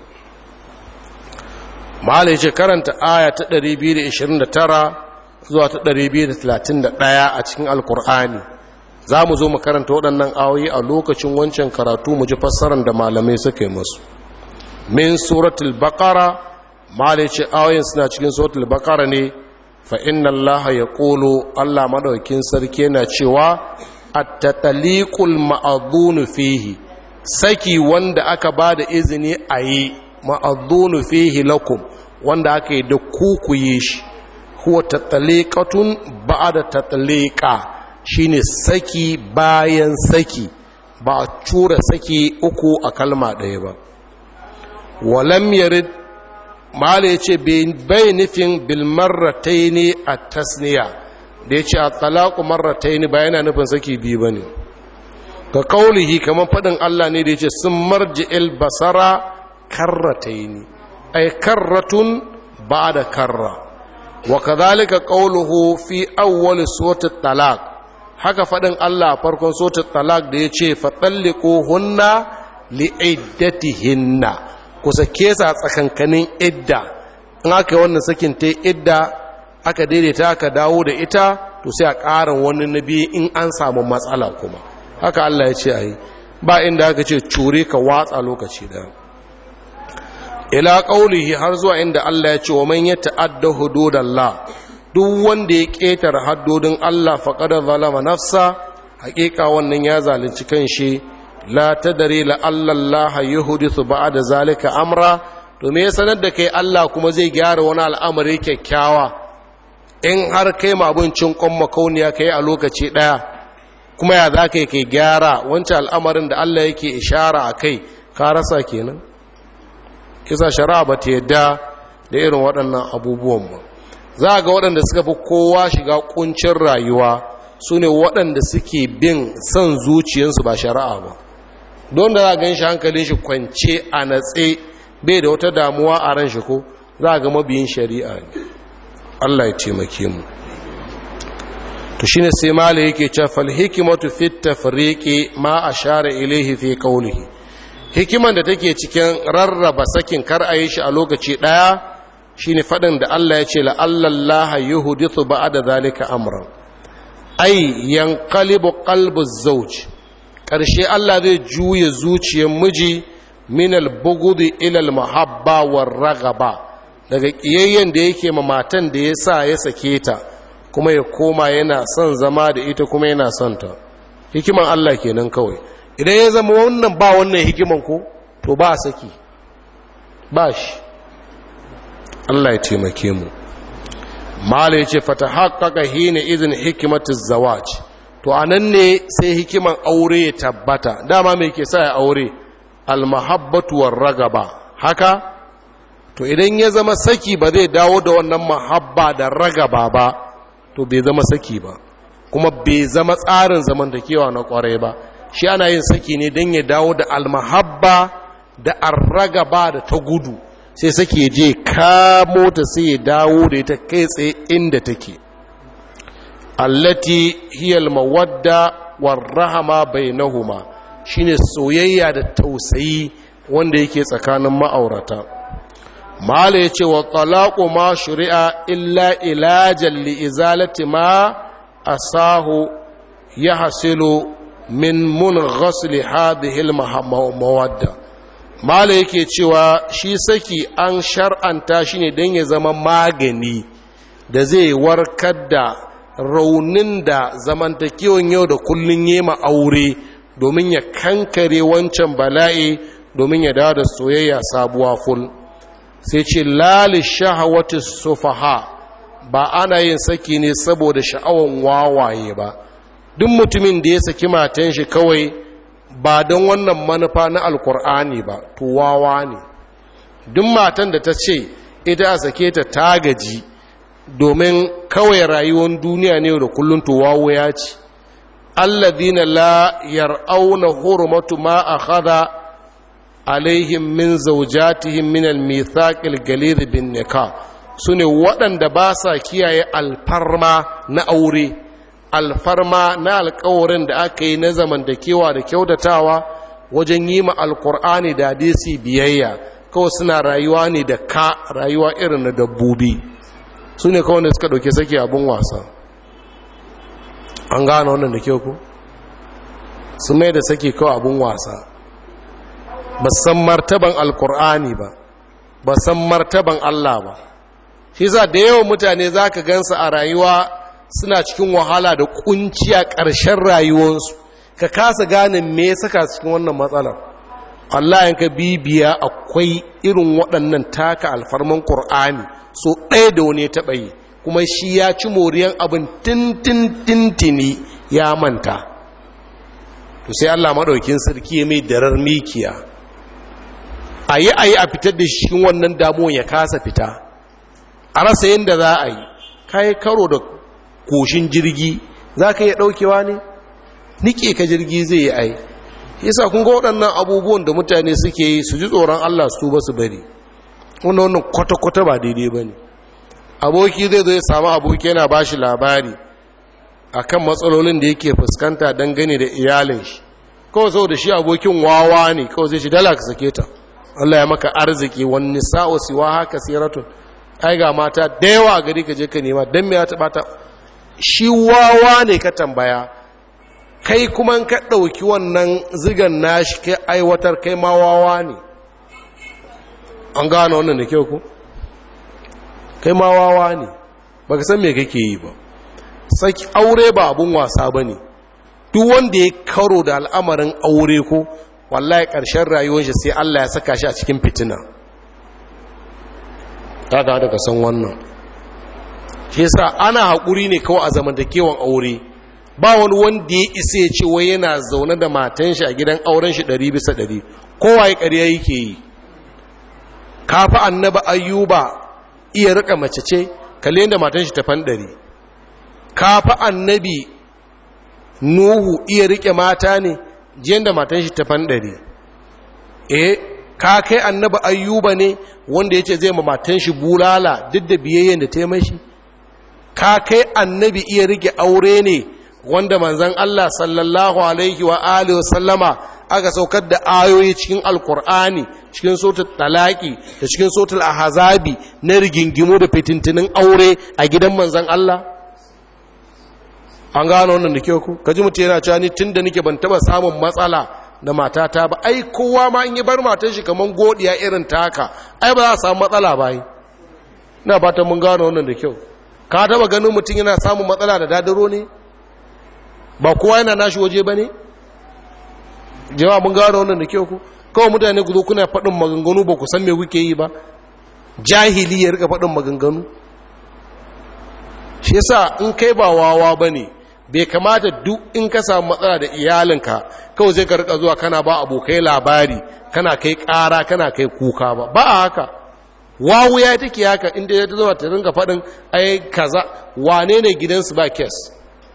mahala ya ce karanta aya ta 229 zuwa ta 231 a cikin alkur'ani za mu zo mu karanta waɗannan awoyi a lokacin wancan karatu mu ji fassarar da malamai suka yi masu min suratul baqara malai ce ayoyin suna cikin suratul baqara ne fa inna allaha yaqulu allah madaukin sarki yana cewa at-tataliqul ma'dhunu fihi saki wanda aka bada izini a yi ma'dhunu fihi lakum wanda aka yi da kukuye shi huwa tataliqatun ba'da tataliqa shine saki bayan saki ba a cura saki uku a kalma ɗaya ba walam yarid mala ya ce bai nufin bilmarratai ne a tasniya da ya ce a talaku marratai ne ba yana nufin saki biyu ba ne ga kaulihi kamar faɗin allah ne da ya ce sun marji basara karratai ne ai karratun ba da karra wa kazalika kauluhu fi awwal suratul talaq haka faɗin allah farkon suratul talaq da ya ce fatalliqu hunna li'iddatihinna ku sake sa tsakankanin idda in aka yi wannan sakin ta idda aka daidaita aka dawo da ita to sai a ƙarin wani nabi in an samu matsala kuma haka Allah ya ce a yi ba inda aka ce cure ka watsa lokaci da ila ƙaulihi har zuwa inda Allah ya ce wa man ya ta'adda hududallah duk wanda ya ƙetare haddodin Allah faƙadar zalama nafsa haƙiƙa wannan ya zalunci kan shi la ta dare la'allallaha yuhudithu ba'da zalika amra to me ya sanar da kai Allah kuma zai gyara wani al'amari kyakkyawa in har kai ma abincin kwan makauniya kai a lokaci ɗaya kuma ya za ka yi kai gyara wancan al'amarin da Allah yake ishara a kai ka rasa kenan kisa shari'a ba ta yadda da irin waɗannan abubuwan ba za ga waɗanda suka fi kowa shiga ƙuncin rayuwa su ne waɗanda suke bin son zuciyarsu ba shari'a ba don da za gan shi hankalin shi kwance a natse bai da wata damuwa a ran shi ko za ga mabiyin shari'a ne Allah ya taimake mu to shine sai mala yake cewa fal hikmatu fit tafriqi ma ashara ilayhi fi qawlihi hikiman da take cikin rarraba sakin kar a yi shi a lokaci daya shine fadin da Allah ya ce la Allah yuhdithu ba'da zalika amran ay yanqalibu qalbu zawj karshe Allah zai juye zuciyar miji min al-bughdi ila al-mahabba war-raghaba daga kiyayyen da yake ma matan da yasa ya sake ta kuma ya koma yana son zama da ita kuma yana son ta hikiman Allah kenan kawai idan ya zama wannan ba wannan hikiman ko to ba saki ba shi Allah ya taimake mu mala yace fata haqqaqa hina idin hikmatu zawaj to anan ne sai hikiman aure ya tabbata dama me ke sa ya aure al mahabbatu war ragaba haka to idan ya zama saki ba zai dawo da wannan mahabba da ragaba ba to bai zama saki ba kuma bai zama tsarin zamantakewa na kwarai ba shi ana yin saki ne don ya dawo da almahabba da arragaba da ta gudu sai saki ya je kamo ta sai ya dawo da ita kai tsaye inda take allati hiyal mawadda warrahama bainahuma shine soyayya da tausayi wanda yake tsakanin ma'aurata mala ya ce wa talaƙo ma shari'a illa ilajen li'izalati ma a sahu ya hasilu min mun ghasli hadihil mawadda mala yake cewa shi saki an shar'anta shi ne don ya zama magani da zai warkar da raunin da zamantakewan yau da kullun yema aure domin ya kankare wancan bala'i domin ya dawo da soyayya sabuwa ful sai ce lali shahawati sufaha ba ana yin saki ne saboda sha'awan wawaye ba duk mutumin da ya saki matan shi kawai ba don wannan manufa na alkur'ani ba to wawa ne duk matan da ta ce ita a sake ta tagaji domin kawai rayuwar duniya ne da kullum to wawo ya ci alladhina la yar'auna hurmatu ma akhadha alaihim min zaujatihim min al-mithaqil galid bin nikah sune waɗanda ba sa kiyaye alfarma na aure alfarma na alkawarin da aka yi na zamantakewa da kyautatawa wajen yi ma alkur'ani da hadisi biyayya kawai suna rayuwa ne da ka rayuwa irin na dabbobi su ne kawai da suka ɗauke sake abin wasa an gane wannan da kyau ku su mai da sake kawai abin wasa ba san martaban alkur'ani ba ba san martaban Allah ba shi za da yawan mutane za ka gansa a rayuwa suna cikin wahala da kunci a ƙarshen rayuwarsu ka kasa gane me ya saka cikin wannan matsalar Allah yanka bibiya akwai irin waɗannan taka alfarman ƙur'ani so ɗaya da wani ya taɓa yi kuma shi ya ci moriyan abin tintin tintini ya manta to sai Allah maɗaukin sarki ya mai darar mikiya a yi a yi a fitar da shi cikin wannan damuwan ya kasa fita a rasa yadda za a yi kayi karo da koshin jirgi za ka iya ɗaukewa ne nike ka jirgi zai yi ai yasa kun ga waɗannan abubuwan da mutane suke yi su ji tsoron allah su ba su bari wanda wannan kwata-kwata ba daidai ba ne aboki zai zo ya samu aboki yana ba shi labari a kan matsalolin da yake fuskanta dangane da iyalin shi kawai sau da shi abokin wawa ne kawai zai shi dala ka sake ta allah ya maka arziki wani sa'o siwa haka siratun ai ga mata da yawa gari ka je ka nema don me ya taɓa ta shi wawa ne ka tambaya kai kuma ka ɗauki wannan zigan nashi kai aiwatar kai ma wawa ne an gano wannan da kyau ku kai ma wawa ne baka san me kake yi ba saki aure ba abun wasa bane duk wanda ya karo da al'amarin aure ko wallahi ƙarshen rayuwar shi sai Allah ya saka shi a cikin fitina ta ga daga san wannan shi yasa ana haƙuri ne kawai a zamantakewan aure ba wani wanda ya isa ya ce wai yana zaune da matan shi a gidan auren shi ɗari bisa ɗari kowa ya ƙarya yake yi kafa annaba ayyuba iya rika mace ce kalle yadda matan shi ta ɗari. kafa annabi nuhu iya rike mata ne jiyan da matan shi ta ɗari. eh ka kai annaba ayyuba ne wanda ya ce zai ma matan shi bulala duk da biyayyen da ta yi mashi ka kai annabi iya rike aure ne wanda manzan Allah sallallahu alaihi wa alihi sallama aka saukar da ayoyi cikin alkur'ani cikin sotul talaki da cikin sotul ahazabi na rigingimu da fitintinin aure a gidan manzan Allah an gano wannan da kyau ku kaji mutum yana cewa ni tunda nake ban taba samun matsala da matata ba ai kowa ma in yi bar matan shi kaman godiya irin taka ai ba za a samu matsala ba yi ina fatan mun gano wannan da kyau ka taba ganin mutum yana samun matsala da dadaro ne ba kowa yana nashi waje ba ne jama'a mun gano wannan da kyau ku kawai mutane ku zo kuna faɗin maganganu ba ku san me kuke yi ba jahili ya rika faɗin maganganu shi yasa in kai ba wawa ba ne bai kamata duk in ka samu matsala da iyalinka kawai zai ka rika zuwa kana ba abokai labari kana kai ƙara kana kai kuka ba ba a haka wawu ya take haka inda ya zama ta ringa faɗin ai kaza wane ne gidansu ba kes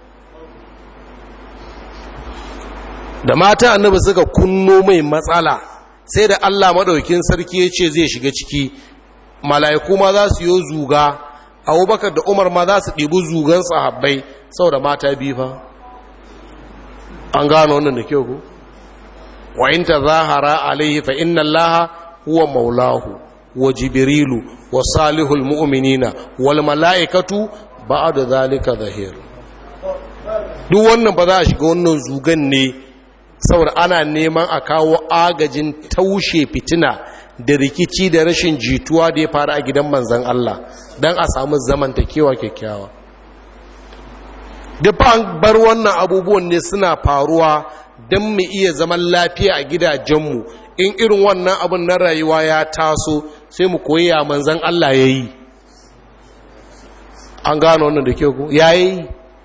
da mata annabi suka kunno mai matsala sai da Allah maɗaukin sarki ya ce zai shiga ciki mala'iku ma za su yi zuga abubakar da umar ma za su ɗibi zugan sahabbai sau da mata biyu fa an gano wannan da kyau ku wa in ta zahara alaihi fa inna allaha huwa maulahu wa jibrilu wa salihul mu'minina wal mala'ikatu ba'da zalika zahir duk wannan ba za a shiga wannan zugan ne saboda ana neman a kawo agajin taushe fitina da rikici da rashin jituwa da ya faru a gidan manzan Allah don a samu zamantakewa kyakkyawa duk an bar wannan abubuwan ne suna faruwa don mu iya zaman lafiya a gidajenmu in irin wannan abin na rayuwa ya taso sai mu koyi ya manzan Allah ya yi an gano wannan da ke ku ya yi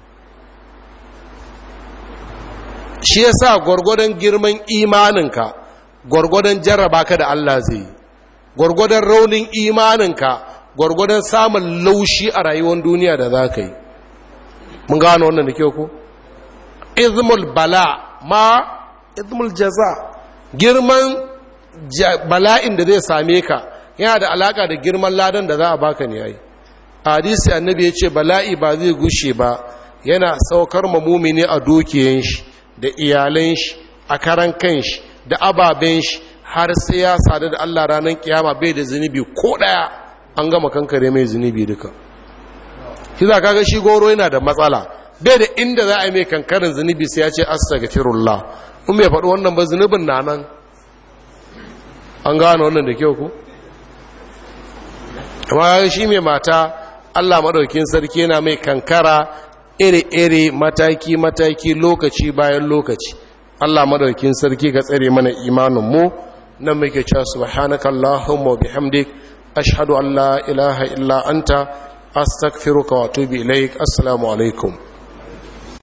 shi ya sa gwargwadon girman imaninka gwargwadon jarraba ka da Allah zai yi gwargwadon raunin imaninka gwargwadon samun laushi a rayuwar duniya da za ka yi mun gano wannan da ke ku izmul bala ma izmul jaza girman bala'in da zai same ka yana da alaka da girman ladan da za a baka ne yayi hadisi annabi ya ce bala'i ba zai gushe ba yana saukar mamumini a dukiyan shi da iyalan shi a karan kan shi da ababen shi har sai ya sadu da Allah ranar kiyama bai da zunubi ko daya an gama kankare mai zunubi duka shi za kaga shi goro yana da matsala bai da inda za a yi mai kankarin zunubi sai ya ce astaghfirullah in bai faɗi wannan ba zunubin na nan an gano wannan da kyau ku amma shi mai mata Allah maɗaukin sarki yana mai kankara iri-iri mataki-mataki lokaci bayan lokaci Allah madaukin sarki ka tsare mana imanin mu nan muke cewa subhanaka allahumma wa bihamdik ashhadu an la ilaha illa anta astaghfiruka wa atubu ilaik assalamu alaikum